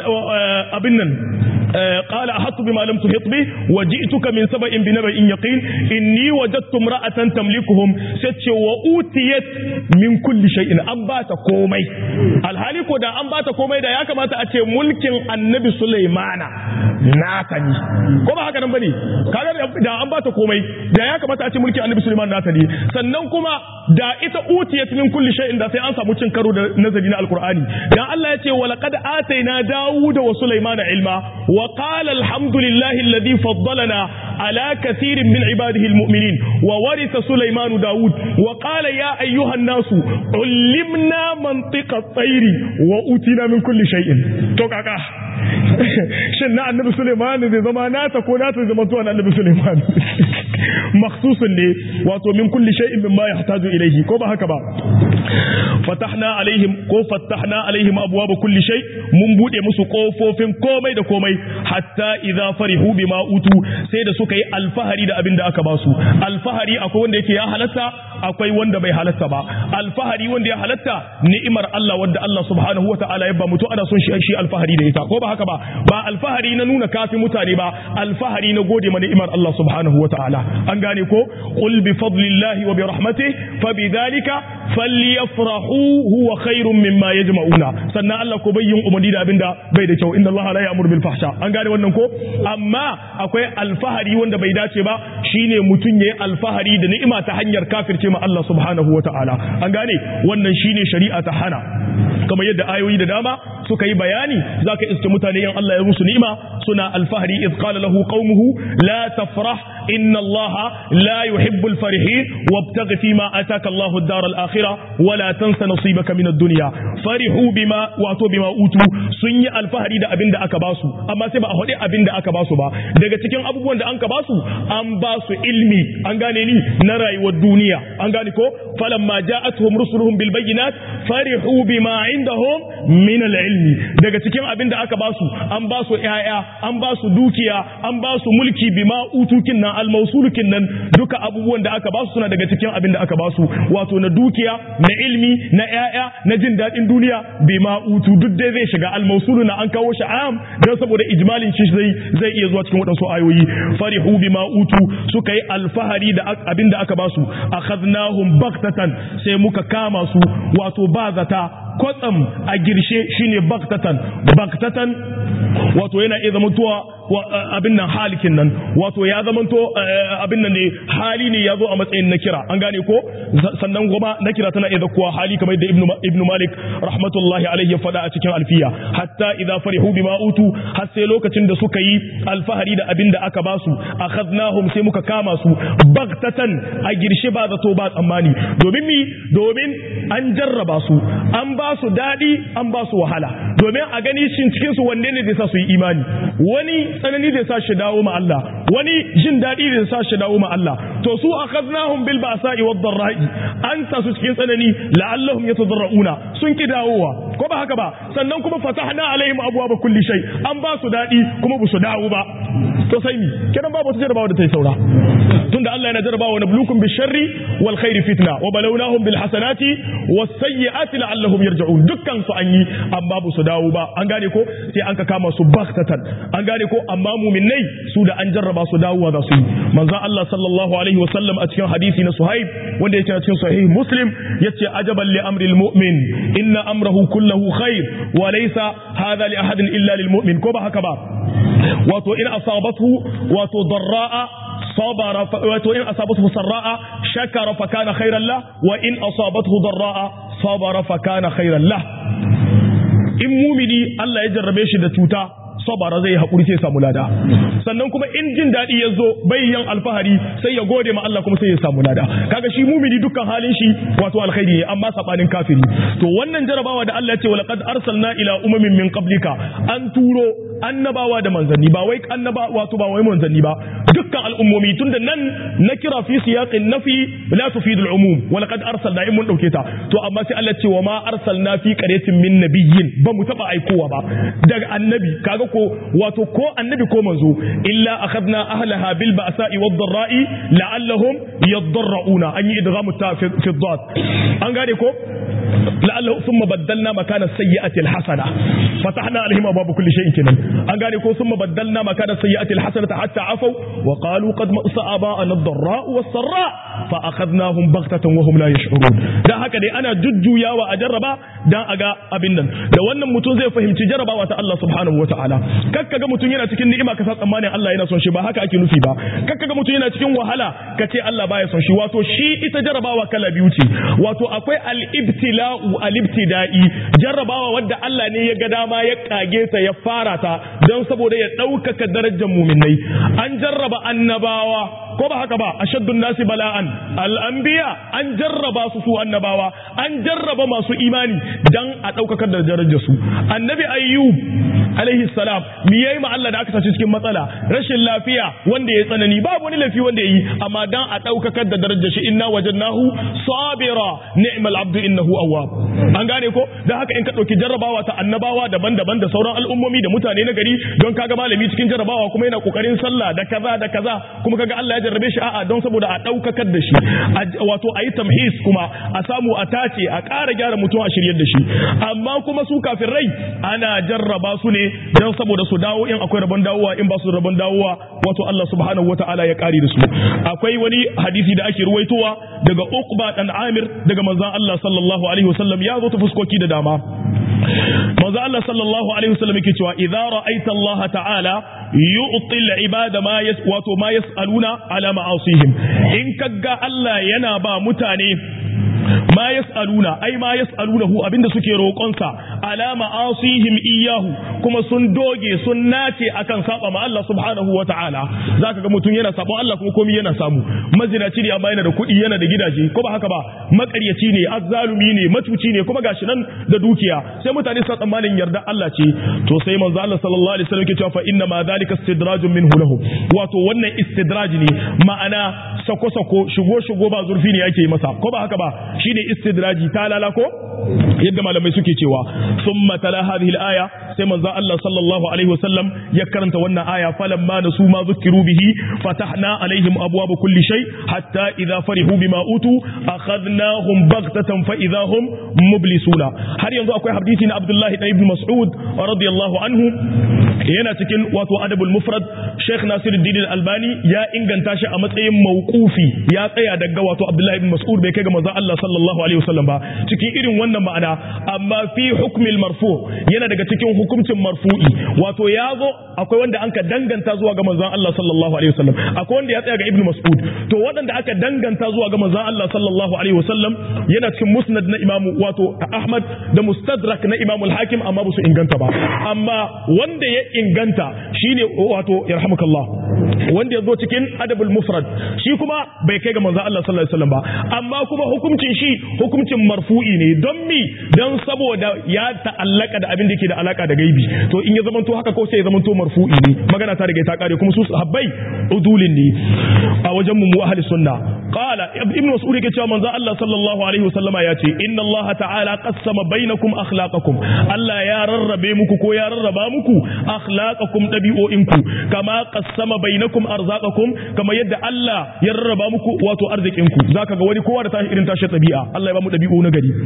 [SPEAKER 1] abin nan قال أحط بما لم تحط به وجئتك من سبأ بنبأ يقين إني وجدت امرأة تملكهم ست وأوتيت من كل شيء أنبات كومي الحالي كودا أنبات كومي دا ياكا ما تأتي ملك النبي سليمان ناتني كما هكذا نبني kaga da an bata komai da ya kamata a ce mulkin annabi Sulaiman nata ne sannan kuma da ita utiyat min kulli shay'in da sai an samu cin karo da nazari na alqur'ani dan Allah ya ce wa laqad ataina dawuda wa sulaimana ilma وقال الحمد لله الذي فضلنا على كثير من عباده المؤمنين وورث سليمان داود وقال يا أيها الناس علمنا منطق الطير وأوتينا من كل شيء توقعك shin na annabi Suleiman zai zama nata ko nata zama tuwa na annabi Suleiman makhsusun ne wato min kulli shay'in mimma yahtaju ilayhi ko ba haka ba fatahna alaihim ko fatahna alaihim abwaaba kulli shay mun bude musu kofofin komai da komai hatta idza farihu bima utu sai da suka yi alfahari da abin da aka ba su alfahari akwai wanda yake ya halatta akwai wanda bai halatta ba alfahari wanda ya halatta ni'imar Allah wanda Allah subhanahu wataala ya ba mutu ana son shi shi alfahari da ita ko ba haka ba ba alfahari na nuna kafi mutane ba alfahari na gode ma ni'imar Allah subhanahu wataala an gane ko qul bi fadlillahi wa bi rahmatihi fa bidhalika falyafrahu huwa khairun mimma yajma'una sannan Allah ko bayyin umarni da abinda bai da kyau inna Allah la ya'muru bil fahsha an gane wannan ko amma akwai alfahari wanda bai dace ba shine mutun yayi alfahari da ni'ima ta hanyar kafirce ma Allah subhanahu wata'ala an gane wannan shine shari'a ta hana kamar yadda ayoyi da dama suka yi bayani zaka iske mutane yan Allah ya musu ni'ima suna alfahari iz qala lahu qaumuhu la tafrah inna Allah la yuhibbul farihin wabtaghi fima ataka Allahu ad-dar al-akhirah wala tansa nasibaka min ad-dunya farihu bima wato bima utu sun yi alfahari da abin da aka basu amma sai ba a hade abin da aka basu ba daga cikin abubuwan da an ka basu an basu ilmi an gane ni na rayuwar duniya an gane ko falamma ja'atuhum rusuluhum bil bayyinat farihu bima indahum min al-ilmi daga cikin abin da aka basu an basu yaya an basu dukiya an basu mulki bima utukin nan al-mawsulukin nan duka abubuwan da aka basu suna daga cikin abin da aka basu wato na dukiya na ilmi na ƴaƴa na jin daɗin duniya bima utu duk dai zai shiga al-mawsulu na an kawo shi am dan saboda ijmalin shi zai zai iya zuwa cikin waɗansu ayoyi farihu bima utu suka yi alfahari da abin da aka basu akhadnahum baktatan sai muka kama su wato ba zata kwatsam a girshe shine baktatan baktatan wato yana iya zamantowa abin nan halikin nan wato ya zamanto abin nan ne hali ne ya zo a matsayin na kira an gane ko sannan kuma na kira tana iya zakuwa hali kamar da ibnu malik rahmatullahi alaihi ya faɗa a cikin alfiya hatta idza farihu bima utu har sai lokacin da suka yi alfahari da abin da aka basu akhadnahum sai muka kama su baktatan a girshe ba zato ba tsammani domin mi domin an jarraba su an ba su daɗi an ba su wahala domin a gani shin cikin su wanne ne zai sa su yi imani wani tsanani zai sa shi dawo ma Allah wani jin daɗi zai sa shi dawo ma Allah to su akhadnahum bil ba'sa'i wad dharra'i an sa su cikin tsanani la'allahum yatadarrauna sun ki dawowa ko ba haka ba sannan kuma fatahna alaihim abwaaba kulli shay an ba su daɗi kuma ba su dawo ba to sai mi kiran babu wata jarabawa da ta yi saura tunda Allah yana jarabawa nablukum bil sharri wal khairi fitna wa balawnahum bil hasanati was sayyiati la'allahum yarji'un dukkan su an yi amma ba su dawo ba an gane ko sai an ka kama su baktatan an gane ko amma muminai su da an jarraba su dawowa za su yi manzo Allah sallallahu alaihi wasallam a cikin hadisi na Suhaib wanda yake cikin sahih Muslim yace ajaban li amri al-mu'min inna amrahu kulluhu khair wa laysa hadha li ahadin illa lil mu'min ko ba haka ba wato in asabathu wato darra'a صبر وإن أصابته سراء شكر فكان خيرا له وإن أصابته ضراء صبر فكان خيرا له in mumini Allah ya jarrabe shi da cuta sabara zai haƙuri sai samu lada sannan kuma in jin daɗi ya zo bayyan alfahari sai ya gode ma Allah kuma sai ya samu lada kaga shi mumini dukkan halin shi wato alkhairi ne amma sabanin kafiri to wannan jarabawa da Allah ya ce wa laqad arsalna ila umamin min qablika an turo annabawa da manzanni ba wai annaba wato ba wai manzanni ba dukkan al'ummomi tunda nan na kira fi siyaqin nafi la tufidul umum wa laqad arsalna in mun dauke ta to amma sai Allah ya ce wa ma arsalna fi qaryatin min nabiyyin ba mu taba aikowa ba daga annabi kaga ko wato ko annabi ko manzo illa akhadna ahlaha bil ba'sa'i wad dharra'i la'allahum yadarrauna an yi idghamu ta fi dhat an gane ko la'allahu thumma baddalna makana sayyi'ati alhasana fatahna alaihim abwaab kulli shay'in kinan an gane ko thumma baddalna makana sayyi'ati alhasanata hatta afaw wa qalu qad ma'sa aba'ana ad-dharra'u was-sarra fa akhadnahum baghtatan wa hum la yash'urun dan haka dai ana jujjuyawa a jarraba dan aga abin nan da wannan mutum zai fahimci jarrabawa ta Allah subhanahu wa ta'ala kakka ga mutum yana cikin ni'ima ka sa tsammanin Allah yana son shi ba haka ake nufi ba kakka ga mutum yana cikin wahala ka ce Allah baya son shi wato shi ita jarrabawa kala biyu ce wato akwai al-ibtila'u al-ibtida'i jarrabawa wadda Allah ne ya ga dama ya kage ta ya fara ta don saboda ya ɗaukaka darajar muminai an jarraba annabawa ko ba haka ba ashaddun nasi bala'an al-anbiya an jarraba su su annabawa an jarraba masu imani dan a ɗaukakar da darajar su annabi ayyub alaihi salam mi yayi ma Allah da aka sace cikin matsala rashin lafiya wanda ya tsanani babu wani lafi wanda yayi amma dan a daukakar da darajar shi inna wajadnahu sabira ni'mal abdu innahu awwab an gane ko dan haka in ka dauki jarrabawa ta annabawa daban-daban da sauran al'ummomi da mutane na gari don kaga malami cikin jarrabawa kuma yana kokarin sallah da kaza da kaza kuma kaga Allah ya jarrabe shi a'a don saboda a daukakar da shi wato ayi tamhis kuma a samu a tace a ƙara gyara mutum a shiryar da shi amma kuma su kafirai ana jarraba su ne don saboda su dawo in akwai rabon dawowa in ba su rabon dawowa wato Allah subhanahu wata'ala ya kare da su akwai wani hadisi da ake ruwaitowa daga Uqba dan Amir daga manzon Allah sallallahu alaihi wasallam ya zo ta fuskoki da dama manzon Allah sallallahu alaihi wasallam yake cewa idza ra'aita Allah ta'ala yu'ti al-ibada ma yas wato ma yas'aluna ala ma'asihim in kaga Allah yana ba mutane ma yas'aluna ai ma yas'alunahu abinda suke roƙonsa ala ma'asihim iyahu kuma sun doge sun nace akan saba ma Allah subhanahu wata'ala zaka ga mutum yana sabon Allah kuma komai yana samu mazinaci ne amma yana da kuɗi yana da gidaje ko ba haka ba makaryaci ne azzalumi ne matuci ne kuma gashi nan da dukiya sai mutane su tsammanin yarda Allah ce to sai manzo Allah sallallahu alaihi wasallam ke cewa fa inna ma dhalika istidrajun minhu lahu wato wannan istidraj ne ma'ana sako sako shigo shigo ba zurfi ne yake yi masa ko ba haka ba shine istidraji ta lala ko yadda malamai suke cewa thumma tala hadhihi al-aya sai manzo Allah sallallahu alaihi wasallam ya karanta wannan aya falamma nasu ma zukiru bihi fatahna alaihim abwaaba kulli shay hatta idha farihu bima utu akhadnahum baghtatan fa idha hum mublisuna har yanzu akwai hadisi na Abdullah ibn Mas'ud radiyallahu anhu yana cikin wato adabul mufrad Sheikh Nasiruddin Al-Albani ya inganta shi a matsayin mauqufi ya tsaya daga wato Abdullah ibn Mas'ud bai kai ga manzon Allah sallallahu alaihi wasallam ba cikin irin wannan ma'ana amma fi hukmil marfu yana daga cikin hukuncin marfu'i wato ya zo akwai wanda anka danganta zuwa ga manzon Allah sallallahu alaihi wasallam akwai wanda ya tsaya ga Ibn Mas'ud to waɗanda aka danganta zuwa ga manzon Allah sallallahu alaihi wasallam yana cikin musnad na Imam wato Ahmad da mustadrak na Imam al-Hakim amma ba su inganta ba amma wanda ya inganta shine wato yarhamukallah wanda ya zo cikin adabul mufrad shi kuma bai kai ga manzon Allah sallallahu alaihi wasallam ba amma kuma hukuncin shi hukuncin marfu'i ne don mi don saboda ya ta'allaka da abin da yake da alaka da gaibi to in ya zamanto haka ko sai ya zamanto marfu'i ne magana ta riga ta kare kuma su sahabbai udulin ne a wajen mu ahli sunna qala ibn mas'ud yake cewa manzon Allah sallallahu alaihi wasallama ya ce inna Allah ta'ala qassama bainakum akhlaqakum Allah ya rarrabe muku ko ya rarraba muku akhlaqakum dabi'o'inku kama qassama bainakum arzaqakum kama yadda Allah ya rarraba muku wato arzikinku zaka ga wani kowa da tashi irin tashi tabi'a Allah ya ba mu dabi'u na gari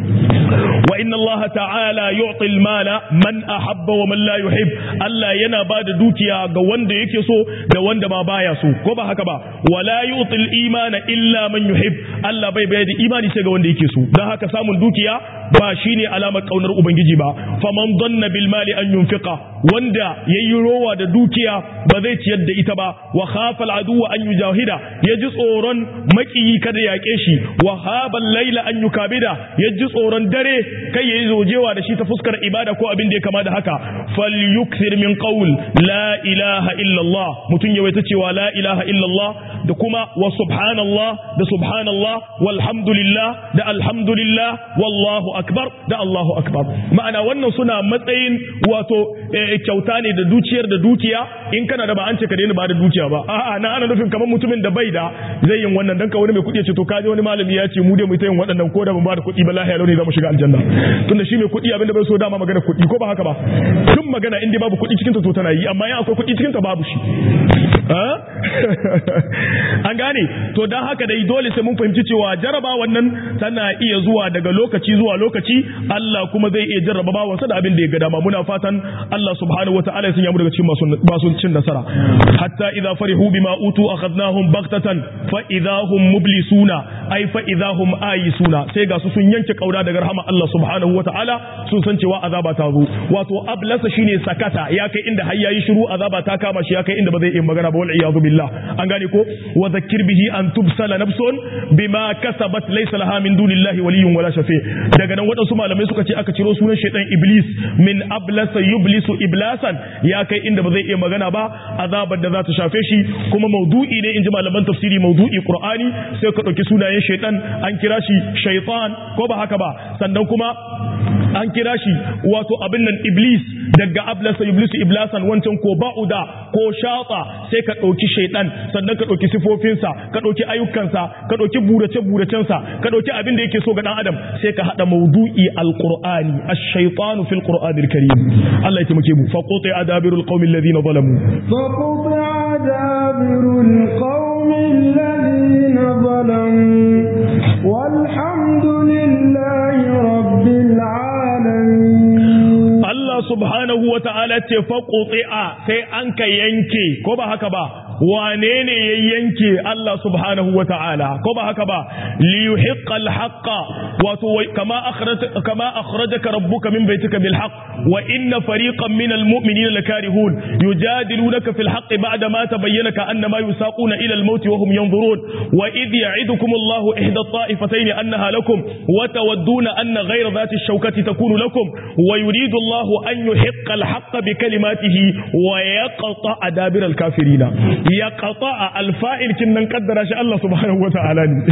[SPEAKER 1] wa inna Allah ta'ala yu'ti al-mala man ahabba wa man la yuhib Allah yana ba da dukiya ga wanda yake so da wanda ma baya so ko ba haka ba wala yu'ti al-imana illa man yuhib Allah bai bayar da imani sai ga wanda yake so dan haka samun dukiya ba shine alamar kaunar ubangiji ba faman danna bil mali an yunfiqa wanda yayi rowa da dukiya ba zai ciyar da ita ba wa khafa al-aduwa an yujahida yaji tsoron makiyi kada yaƙe shi wa habal laila an yukabida yaji tsoron dare kai yayi zojewa da shi ta fuskar ibada ko abin da ya kama da haka falyukthir min qawl la ilaha illa Allah mutun yawaita cewa la ilaha illa Allah da kuma wa subhanallah da subhanallah walhamdulillah da alhamdulillah wallahu akbar da Allahu akbar ma'ana wannan suna matsayin wato kyauta ne da dukiyar da dukiya in kana da ba an ce ka daina ba da dukiya ba a'a na ana nufin kamar mutumin da bai da zai yin wannan dan ka wani mai kuɗi ya ce to kaje wani malami ya ce mu dai mu ta yin waɗannan ko da ban ba da kuɗi ba lahiya launi za mu shiga aljanna tunda shi mai kuɗi abinda bai so dama magana kuɗi ko ba haka ba tun magana in dai babu kuɗi cikin ta to tana yi amma in akwai kuɗi cikin ta babu shi an gane to dan haka dai dole sai mun fahimci cewa jaraba wannan tana iya zuwa daga lokaci zuwa lokaci Allah kuma zai iya jarraba bawansa da abin da ya ga dama muna fatan Allah subhanahu wataala ya sanya mu daga cikin masu masu cin nasara hatta idza farihu bima utu akhadnahum baghtatan fa idza hum mublisuna ay fa idza hum ayisuna sai ga su sun yanke kaura daga rahama Allah subhanahu wataala sun san cewa azaba ta zo wato ablasa shine sakata ya kai inda har yayi shiru azaba ta kama shi ya kai inda ba zai iya magana ba wal iyadu billah an gane ko wa dhakkir bihi an tubsala nafsun bima kasabat laysa laha min dunillahi waliyyun wala shafi daga nan wadansu malamai suka ce aka ciro sunan shaytan iblis min ablasa yublisu iblasan ya kai inda ba zai iya magana ba azabar da za ta shafe shi kuma maudu'i ne inji malaman tafsiri maudu'i qur'ani sai ka dauki sunayen shaytan an kira shi shaytan ko ba haka ba sannan kuma an kira shi wato abin nan iblis daga ablasa iblisu iblasan wancan ko ba'uda ko shata sai ka ɗauki shaidan sannan ka ɗauki sifofinsa ka ɗauki ayyukansa ka ɗauki burace buracensa ka ɗauki abin da yake so ga ɗan adam sai ka haɗa maudu'i alqur'ani ash-shaytanu fil qur'anil karim Allah ya taimake mu fa quti adabirul qaumil ladina zalamu
[SPEAKER 2] fa quti adabirul qaumil ladina zalamu walhamdulillahi rabbil alamin
[SPEAKER 1] Allah subhanahu wa ta'ala ce faƙuɗi'a sai an ka yanke, ko ba haka ba, wane ne ya yanke Allah subhanahu wa ta'ala, ko ba haka ba, liyuhiqqal haqqa wato kama kama akhrajaka rabbuka min baitika bil haqq wa inna fariqan min al mu'minina lakarihun yujadilunaka fil haqq ba'da ma tabayyana ka annama yusaquna ila al maut wa hum yanzurun wa idh ya'idukum Allahu ihda at-ta'ifatayn annaha lakum wa tawadduna anna ghayra dhati ash-shawkati takunu lakum wa yuridu Allahu an yuhiqqa al-haqqa bi kalimatihi wa yaqta adabir al-kafirin yaqta al-fa'il kinnan qaddara shi Allah subhanahu wa ta'ala ne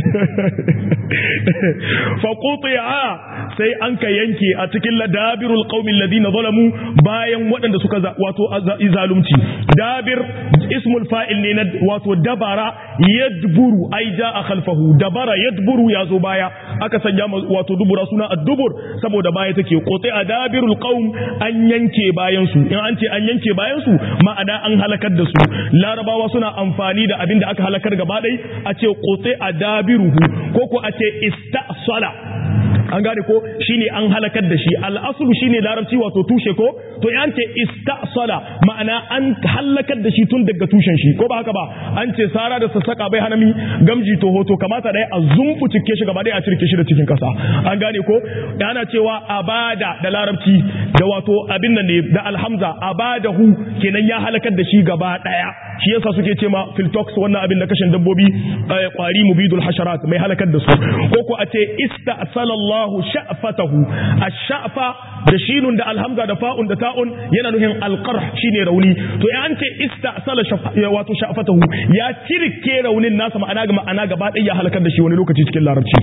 [SPEAKER 1] fa quti'a sai an ka yanke a cikin ladabirul qaumil ladina zalamu bayan waɗanda suka wato zalunci dabir ismul fa'il ne na wato dabara yadburu ai ja'a khalfahu dabara yadburu yazo baya aka sanya wato dubura suna ad-dubur saboda baya take qote adabirul qaum an yanke bayan su in an ce an yanke bayan su ma'ana an halakar da su larabawa suna amfani da abin da aka halakar gaba ɗaya a ce qote adabiruhu ko ko a ce istasala an gane ko shine an halakar da shi al'aslu shine larabci wato tushe ko to yan ce istasala ma'ana an halakar da shi tun daga tushen shi ko ba haka ba an ce sara da sassaka bai hanami gamji to hoto kamata dai a zumbu cike shi gaba dai a cirke shi da cikin kasa an gane ko ana cewa abada da larabci da wato abin nan ne da alhamza abadahu kenan ya halakar da shi gaba daya shi yasa suke ce ma filtox wannan abin da kashin dabbobi kwari mubidul hasharat mai halakar da su ko ko a ce istasalallahu Allahu sha'fatahu ash-sha'fa da shinun da alhamza da fa'un da ta'un yana nufin alqarh shine rauni to ya an ce istasala wato sha'fatahu ya cirke raunin nasa ma'ana ga ma'ana gaba ɗaya ya halakar da shi wani lokaci cikin larabci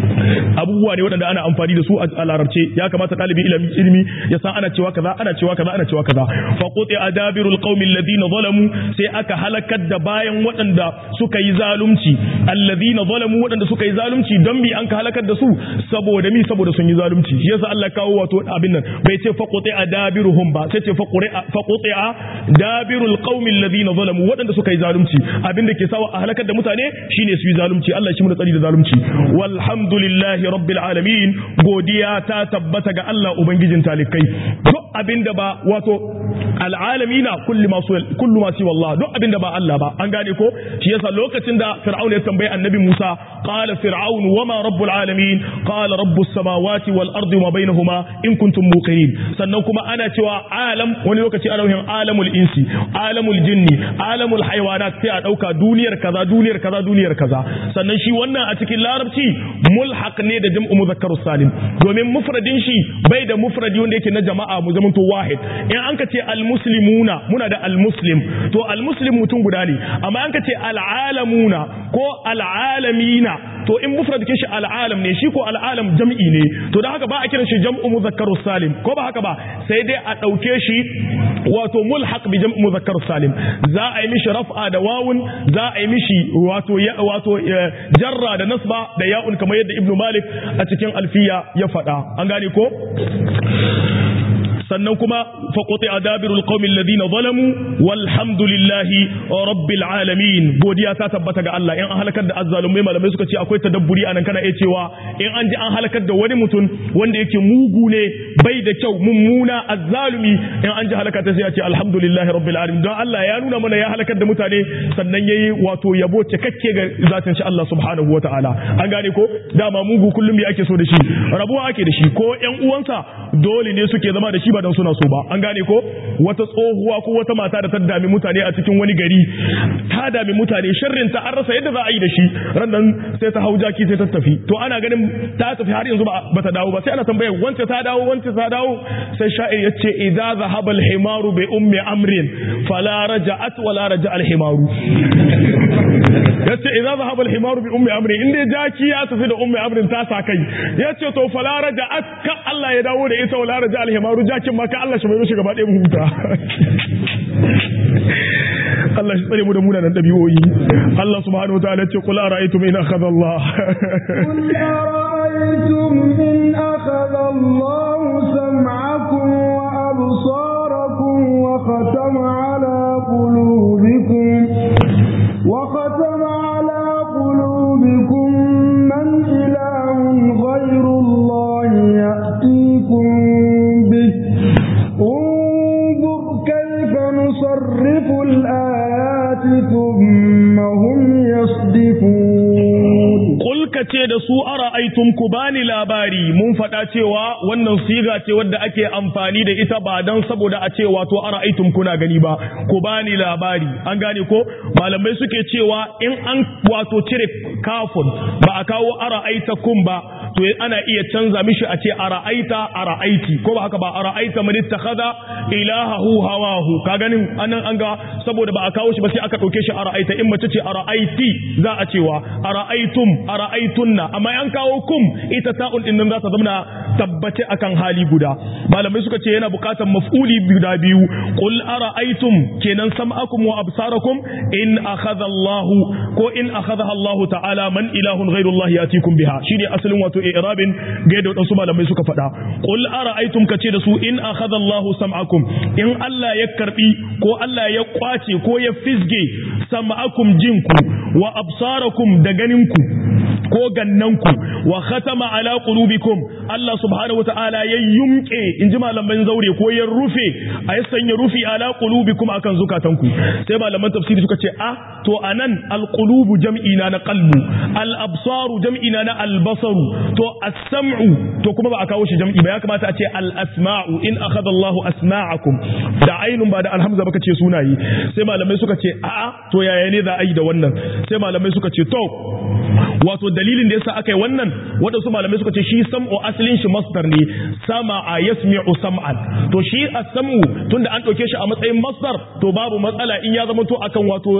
[SPEAKER 1] abubuwa ne waɗanda ana amfani da su a larabce ya kamata ɗalibin ilimi ilimi ya san ana cewa kaza ana cewa kaza ana cewa kaza fa quti adabirul qaumi alladhina zalamu sai aka halakar da bayan waɗanda suka yi zalunci alladhina zalamu waɗanda suka yi zalunci don bi an ka halakar da su saboda mi saboda sun yi zalunci shi yasa Allah kawo wato abin nan bai ce fa quti adabiruhum ba sai ce fa quti dabirul qaumi alladhina zalamu waɗanda suka yi zalunci abin da ke sawa a halakar da mutane shine su yi zalunci Allah shi mu da tsari da zalunci walhamdulillahi rabbil alamin godiya ta tabbata ga Allah ubangijin talikai duk abinda ba wato al'alamina kullu masu kullu masu wallah duk abinda ba Allah ba an gane ko shi yasa lokacin da fir'aun ya tambayi annabi Musa qala fir'aun wama rabbul alamin qala rabbus samawati wal ardi wa bainahuma in kuntum muqinin sannan kuma ana cewa alam wani lokaci ana yin alamul insi alamul jinni alamul haywanat sai a dauka duniyar kaza duniyar kaza duniyar kaza sannan shi wannan a cikin larabci mulhaq ne da jam'u muzakkar salim domin mufradin shi bai da mufradi wanda yake na jama'a mu zamanto wahid in an ka ce almuslimuna muna da almuslim to almuslim mutum guda ne amma an ka ce al'alamuna ko al'alamina to in mufrad ke shi al'alam ne shi ko al'alam jam'i ne to da haka ba a kiran shi jam'u muzakkar salim ko ba haka ba sai dai a dauke shi wato mulhaq bi jam'u muzakkar salim za a yi mishi raf'a da wawun za a yi mishi wato wato jarra da nasba da ya'un kamar yadda ibnu malik a cikin alfiya ya faɗa an gane ko sannan kuma faƙoƙi a dabirul ƙaumin ladina zalamu walhamdulillahi rabbil alamin godiya ta tabbata ga Allah in an halakar da azzalumai malamai suka ce akwai tadabburi anan kana iya cewa in an ji an halakar da wani mutum wanda yake mugu ne bai da kyau mummuna azzalumi in an ji halakar ta sai ya ce alhamdulillahi rabbil alamin don Allah ya nuna mana ya halakar da mutane sannan yayi wato yabo cikakke ga zatin shi Allah subhanahu wataala an gane ko dama mugu kullum me ake so da shi rabuwa ake da shi ko ƴan uwansa dole ne suke zama da shi ba don suna so ba an gane ko wata tsohuwa ko wata mata da ta dami mutane a cikin wani gari ta dami mutane sharrin ta an rasa yadda za a yi da shi rannan sai ta hau jaki sai ta tafi to ana ganin ta tafi har yanzu ba ta dawo ba sai ana tambayar wance ta dawo wance ta dawo sai sha'ir ya ce idza zahaba al-himaru bi ummi amrin fala raja'at wala raja al-himaru yace idza zahaba al-himaru bi ummi amrin inda jaki ya tafi da ummi amrin ta sa kai yace to fala raja'at ka Allah ya dawo da ita wala raja al-himaru jakin ma ka Allah shi mai gaba ɗaya mu huta Allah shi tsare mu da munanan dabi'o'i Allah subhanahu wa ta'ala ce qul ara'aytum in akhadha Allah
[SPEAKER 2] قل أرأيتم إن أخذ الله سمعكم وأبصاركم وختم على قلوبكم وختم على قلوبكم من إله غير الله يأتيكم به انظر كيف نصرف الآيات ثم هم يصدفون
[SPEAKER 1] Kul ka ce da su ara aitum ku bani labari mun faɗa cewa wannan siga ce wadda ake amfani da ita ba don saboda a ce wato ara aitum kuna gani ba ku bani labari an gane ko malamai suke cewa in an wato cire kafun ba a kawo ara aitakum ba to ana iya canza mishi a ce ara aita ara aiti ko ba haka ba ara aita man ittakhadha ilahahu hawahu ka ganin anan an ga saboda ba a kawo shi ba sai aka dauke shi ara aita in mace ce ara aiti za a cewa ara aitum ara aitunna amma an kawo kum ita ta'un din nan za ta zama tabbace akan hali guda malamai suka ce yana bukatar maf'uli guda biyu qul ara aitum kenan sam'akum wa absarakum in akhadha Allahu ko in akhadha Allah ta'ala man ilahun ghairu Allah yatikum biha shine asalin wato i'rabin ga da wadansu malamai suka faɗa qul ara'aytum kace da su in akhadha Allah sam'akum in Allah ya karbi ko Allah ya kwace ko ya fisge sam'akum jinku wa absarakum da ganinku ko gannanku wa khatama ala qulubikum Allah subhanahu wataala ya yumke inji malaman zaure ko ya rufe a ya sanya rufi ala qulubikum akan zukatanku sai malaman tafsiri suka ce ah to anan alqulubu jam'i na na qalbu al absaru jam'i na na al basaru to as-sam'u to kuma ba a kawo shi jam'i ba ya kamata a ce al asma'u in akhadha Allah asma'akum da ainun ba da alhamza baka ce sunaye sai malamai suka ce a'a to yaya ne za a yi da wannan sai malamai suka ce to wato dalilin da yasa aka yi wannan waɗansu malamai suka ce shi sam'u asalin shi masdar ne sama a yasmi'u sam'an to shi as-sam'u tunda an ɗauke shi a matsayin masdar to babu matsala in ya zama to akan wato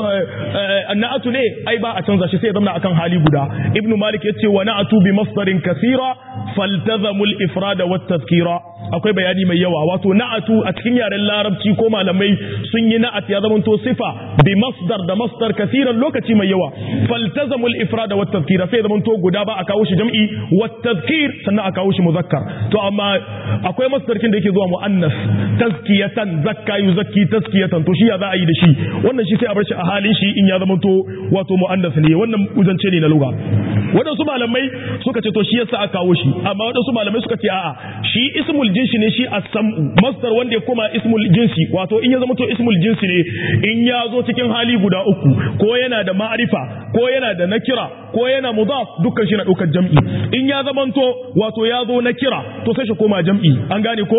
[SPEAKER 1] na'atu ne ai ba a canza shi sai ya zama akan hali guda ibn malik yace wa na'atu bi masdarin kathira faltazamu al-ifrada wat tadhkira akwai bayani mai yawa wato na'atu a cikin yaren larabci ko malamai sun yi na'at ya zama to sifa bi masdar da masdar kathiran lokaci mai yawa faltazamu al-ifrada wat tadhkira sai zaman to guda ba a kawo shi jam'i wat tadhkir sannan a kawo shi muzakkar to amma akwai masdarkin da yake zuwa muannas tazkiyatan zakka yuzakki tazkiyatan to shi ya za a yi da shi wannan shi sai a bar shi a halin shi in ya zama to wato muannas ne wannan uzance ne na lugha wadansu malamai suka ce to shi yasa aka kawo shi amma wadansu malamai suka ce a'a shi ismul jinsi ne shi as-sam'u masdar wanda ya koma ismul jinsi wato in ya zama to ismul jinsi ne in ya zo cikin hali guda uku ko yana da ma'arifa ko yana da nakira ko yana mudaf dukkan shi na ɗaukar jam'i in ya zamanto wato ya zo na kira to sai shi koma jam'i an gane ko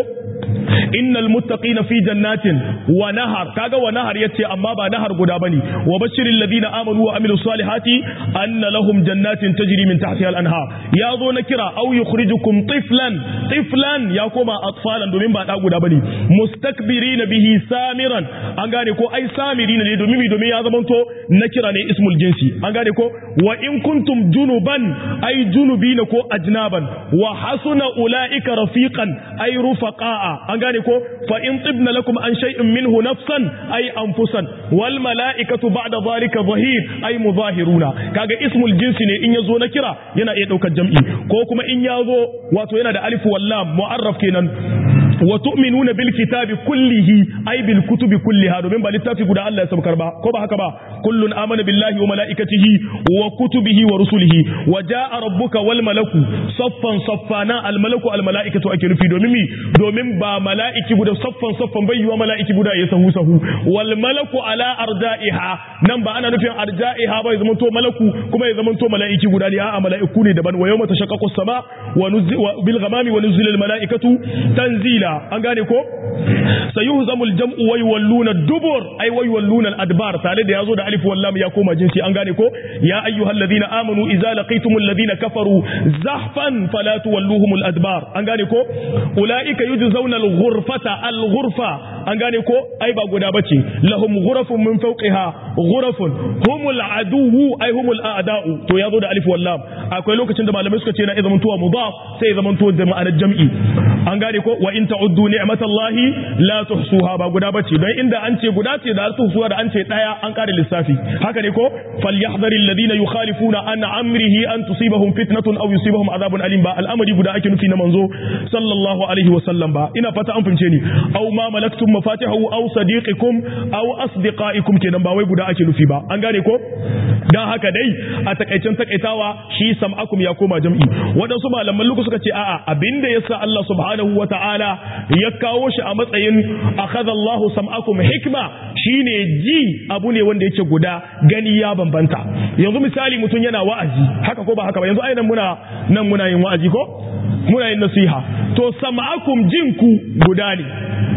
[SPEAKER 1] innal muttaqina fi jannatin wa nahar kaga wa nahar yace amma ba nahar guda bane wa bashiril ladina amanu wa amilus salihati anna lahum jannatin tajri min tahtiha al-anhar ya zo na kira aw yukhrijukum tiflan tiflan ya koma atfalan domin ba da guda bane mustakbirina bihi samiran an gane ko ai samirina ne domin domin ya zamanto na kira ne ismul jinsi an gane ko wa in kuntum junuban ai junubina ko ajnaban wa hasuna ulaika rafiqan ai rufaqa'a an gane ko fa in tibna lakum an shay'in minhu nafsan ai anfusan wal mala'ikatu ba'da zalika zahir ai muzahiruna kaga ismul jinsi ne in yazo na kira yana iya daukar jam'i ko kuma in yazo wato yana da alif wal lam mu'arraf kenan wa tu'minuna bil kitabi kullihi ay bil kutubi kulliha domin ba littafi guda Allah ya sabkar ba ko ba haka ba kullun amana billahi wa malaikatihi wa kutubihi wa rusulihi wa jaa rabbuka wal malaku saffan saffana al malaku al malaikatu ake nufi domin mi domin ba malaiki guda saffan saffan bai yiwa malaiki guda ya sahu sahu wal malaku ala arja'iha nan ba ana nufin arja'iha ba ya zama to malaku kuma ya zama to malaiki guda ne a'a malaiku ne daban wa yawma tashaqqaqu as-sama wa bil ghamami wa nuzila al malaikatu tanzila an gane ko sayuhzamul jam'u wa yawalluna dubur ay wa yawalluna al-adbar tare da yazo da alif wal lam ya koma jinsi an gane ko ya ayyuhalladhina amanu idza laqitumul ladina kafaru zahfan fala tuwalluhumul adbar an gane ko ulaika yujzauna al-ghurfata al-ghurfa an gane ko ai ba guda bace lahum ghurafun min fawqiha ghurafun humul aduwu ai humul a'da'u to yazo da alif wal lam akwai lokacin da malamai suka ce na zaman tuwa mudaf sai zaman tuwa da ma'anar jam'i an gane ko wa in ta'uddu ni'matallahi la tuhsuha ba guda bace don inda an ce guda ce da tuhsuwa da an ce daya an kare lissafi haka ne ko falyahdharil ladina yukhalifuna an amrihi an tusibahum fitnatun aw yusibahum adhabun alim ba al'amari guda ake nufi na manzo sallallahu alaihi wa sallam ba ina fata an fince ni aw ma malaktum mafatihahu aw sadiqikum aw asdiqaikum kenan ba wai guda ake nufi ba an gane ko dan haka dai a takaicen takaitawa shi sam'akum ya koma jam'i wadansu malaman luku suka ce a'a abinda yasa Allah subhanahu wa ta'ala ya kawo shi a matsayin akhadha Allahu sam'akum hikma shine ji abu ne wanda yake guda gani ya bambanta yanzu misali mutum yana wa'azi haka ko ba haka ba yanzu ai nan muna nan muna yin wa'azi ko muna yin nasiha to sam'akum jinku guda ne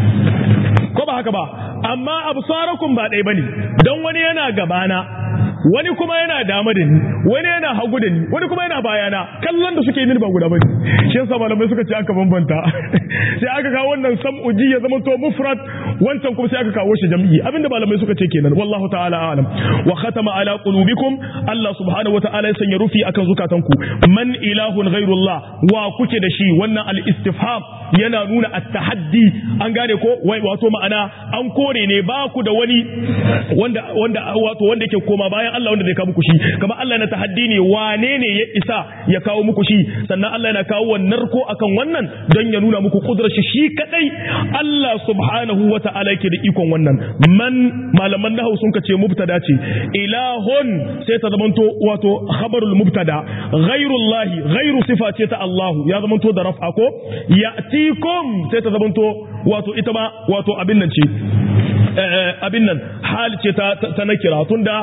[SPEAKER 1] ko ba haka ba amma absarakum ba ɗaya bane don wani yana gabana wani kuma yana dama da ni wani yana hagu da ni wani kuma yana bayana kallon da suke yi ba guda bane shi yasa malamai suka ce aka bambanta sai aka kawo wannan sam'u ji ya zama to mufrad wancan kuma sai aka kawo shi jam'i abinda malamai suka ce kenan wallahu ta'ala a'lam wa khatama ala qulubikum Allah subhanahu wata'ala ya sanya rufi akan zukatanku man ilahun ghairullah wa kuke da shi wannan al-istifham yana nuna at-tahaddi an gane ko wato ma'ana an kore ne ba ku da wani wanda wanda wato wanda yake koma bayan Allah wanda zai kawo muku shi kamar Allah na tahaddi ne wane ne ya isa ya kawo muku shi sannan Allah yana kawo wannan ko akan wannan don ya nuna muku kudurar shi shi kadai Allah subhanahu wata'ala yake da ikon wannan man malaman nahwu sun kace mubtada ce ilahun sai ta zamanto wato khabarul mubtada ghairullahi ghairu sifa ce ta Allah ya zamanto da raf'a ko ya'tikum sai ta zamanto wato ita ma wato abin nan ce abin nan hal ce ta nakira tunda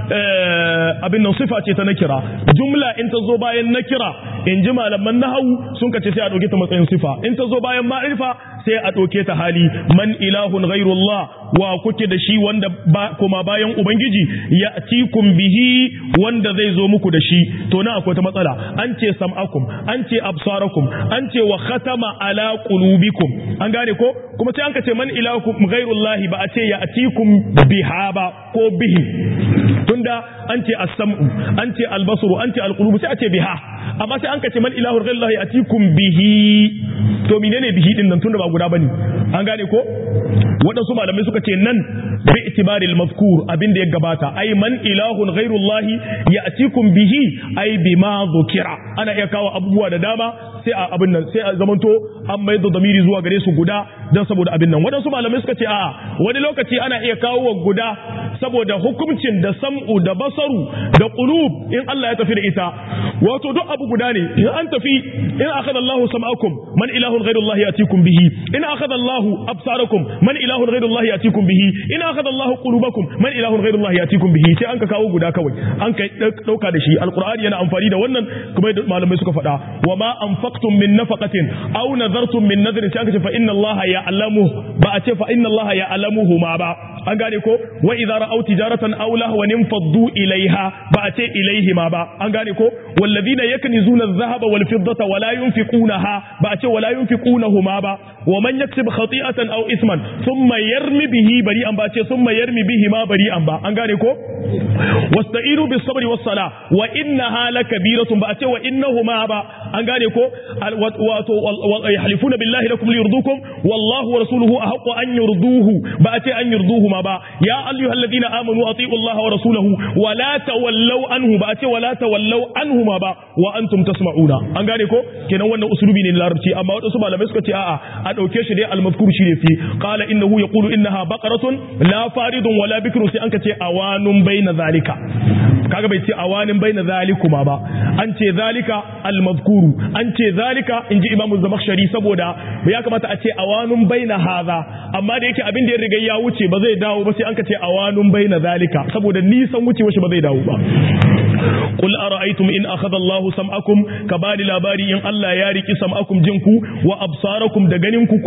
[SPEAKER 1] abin nan sifa ce ta nakira jumla in ta zo bayan nakira in ji malaman nahawu sun kace sai a ɗauke ta matsayin sifa in ta zo bayan ma'rifa sai a ɗauke ta hali man ilahun ghairullah wa kuke da shi wanda kuma bayan ubangiji ya tikum bihi wanda zai zo muku da shi to na akwai ta matsala an ce sam'akum an ce absarakum an ce wa khatama ala qulubikum an gane ko kuma sai an ka ce man ilahukum ghairullah ba a ce ya atikum biha ba ko bihi tunda an ce as-sam'u an ce al-basru an ce al-qulubu sai a ce biha amma sai an ka ce man ilahu ghairullah ya atikum bihi to menene bihi din nan tunda ba guda bane an gane ko waɗansu malamai suka ce nan bi itibaril mazkur abin da ya gabata ai man ilahun ghairullahi ya'tikum bihi ai bima dhukira ana iya kawo abubuwa da dama sai a abin nan sai a zamanto an mai da zamiri zuwa gare su guda dan saboda abin nan waɗansu malamai suka ce a'a wani lokaci ana iya kawo wa guda saboda hukuncin da sam'u da basaru da qulub in Allah ya tafi da ita wato duk abu guda ne in an tafi in akhadha Allahu sam'akum man ilahun ghairullahi ya'tikum bihi in akhadha Allahu absarakum man ilahun ghairullahi ya'tikum bihi in akhadha Allahu qulubakum man ilahun ghairullahi ya'tikum bihi sai an ka kawo guda kawai an kai dauka da shi alqur'ani yana amfani da wannan kuma malamai suka faɗa wa ma anfaqtum min nafaqatin aw nadartum min nadrin sai aka ce fa inna Allaha ya'lamu ba a ce fa inna Allaha ya'lamuhu ma ba an gane ko wa idza ra'aw tijaratan aw lahwan infaddu ilaiha ba a ce ilaihi ma ba an gane ko walladhina yaknizuna adh-dhahaba wal fiddata wa la yunfiqunaha ba a ce wa la yunfiqunahuma ba wa man yaksib khati'atan aw isman thumma yarmi bihi bari'an ba ce thumma yarmi bihi ma bari'an ba an gane ko wasta'inu bis sabri was sala wa innaha lakabiratun ba a ce wa innahuma ba an gane ko wato yahlifuna billahi lakum liyurdukum wallahu wa rasuluhu ahqqu an yurduhu ba a ce an yurduhu ma ba ya ayyuhalladhina amanu atiiu allaha wa rasulahu wa la tawallaw anhu ba a ce wa la tawallaw anhu ma ba wa antum tasma'una an gane ko kenan wannan usulubi ne na larabci amma wadansu malamai suka ce a'a a dauke shi dai al-mazkur shi ne fi qala innahu yaqulu innaha baqaratun la faridun wala bikru sai an ka ce awanun baina zalika kaga bai ce awanin baina zalikuma ba an ce zalika al-mazkuru an ce zalika inji imamu zamakhshari saboda ya kamata a ce awanun baina haza amma da yake abin da ya riga ya wuce ba zai dawo ba sai an ka ce awanun baina zalika saboda nisan wucewa shi ba zai dawo ba قل أرأيتم إن أخذ الله سمعكم كبالي لاباري إن الله يارك سمعكم جنكو وأبصاركم دغننكو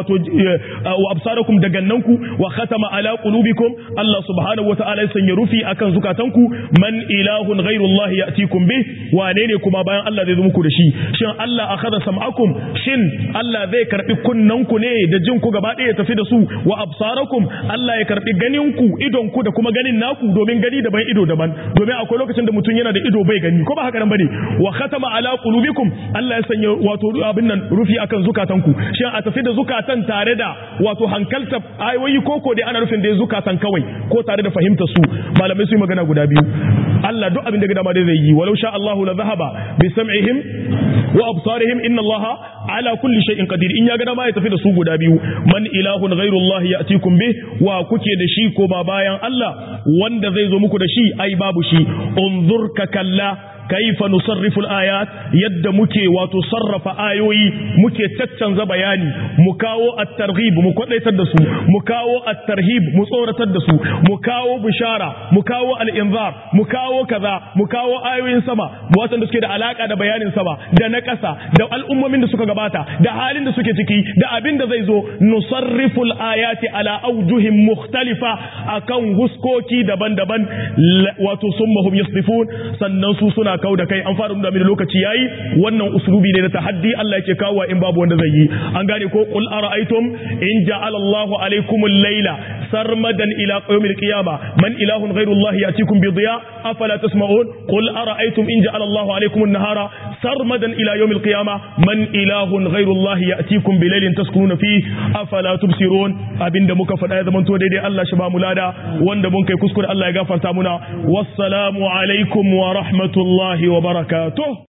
[SPEAKER 1] وأبصاركم دغننكو وختم على قلوبكم الله سبحانه وتعالى سنيرفي أكن زكاتنكو من إله غير الله يأتيكم به وانيني كما بيان الله ذي ذمكو دشي شن الله أخذ سمعكم شن الله ذي كربي كننكو ني دجنكو غبادي يتفي دسو وأبصاركم الله يكربي غنينكو إدونكو da kuma ganin naku domin gani daban ido daban domin akwai lokacin da mutum yana da ido bai gani ko ba haka nan bane wa khatama ala qulubikum Allah ya sanya wato abin nan rufi akan zukatanku shin a tafi da zukatan tare da wato hankalta ayoyi koko dai ana rufin da zukatan kawai ko tare da fahimta su malamai su yi magana guda biyu Allah duk abin da dama dai zai yi walau sha Allahu la zahaba bi sam'ihim wa absarihim inna Allah ala kulli shay'in qadir in ya ga dama ya tafi da su guda biyu man ilahun ghairu Allah ya'tikum bih wa kuke da shi ko ba bayan Allah wanda zai zo muku da shi ai babu shi unzur ka kalla kaifa nusarrifu al-ayat yadda muke wato sarrafa ayoyi muke caccanza bayani mu kawo at-targhib mu kwadaitar da su mu kawo at-tarhib mu tsoratar da su mu kawo bishara mu kawo al-inzar mu kawo kaza mu kawo ayoyin sama watan da suke da alaka da bayanin sama da na ƙasa da al'ummomin da suka gabata da halin da suke ciki da abin da zai zo nusarrifu al-ayati ala awjuhin mukhtalifa akan huskoki daban-daban wato summahum yasdifun sannan su suna kawo da kai an fara nuna mini lokaci yayi wannan uslubi ne na tahaddi Allah yake kawo in babu wanda zai yi an gane ko qul ara'aytum in ja'ala Allahu alaykum al-layla sarmadan ila yawmil qiyamah man ilahun ghayru Allah yatikum bi diya afala tasma'un qul ara'aytum in ja'ala Allahu alaykum an-nahara sarmadan ila yawmil qiyamah man ilahun ghayru Allah yatikum bi laylin taskununa fi afala tubsirun abinda muka faɗa ya zamanto daidai Allah shi ba mu lada wanda mun kai kuskure Allah ya gafarta muna wassalamu alaikum wa rahmatullahi wa barakatuh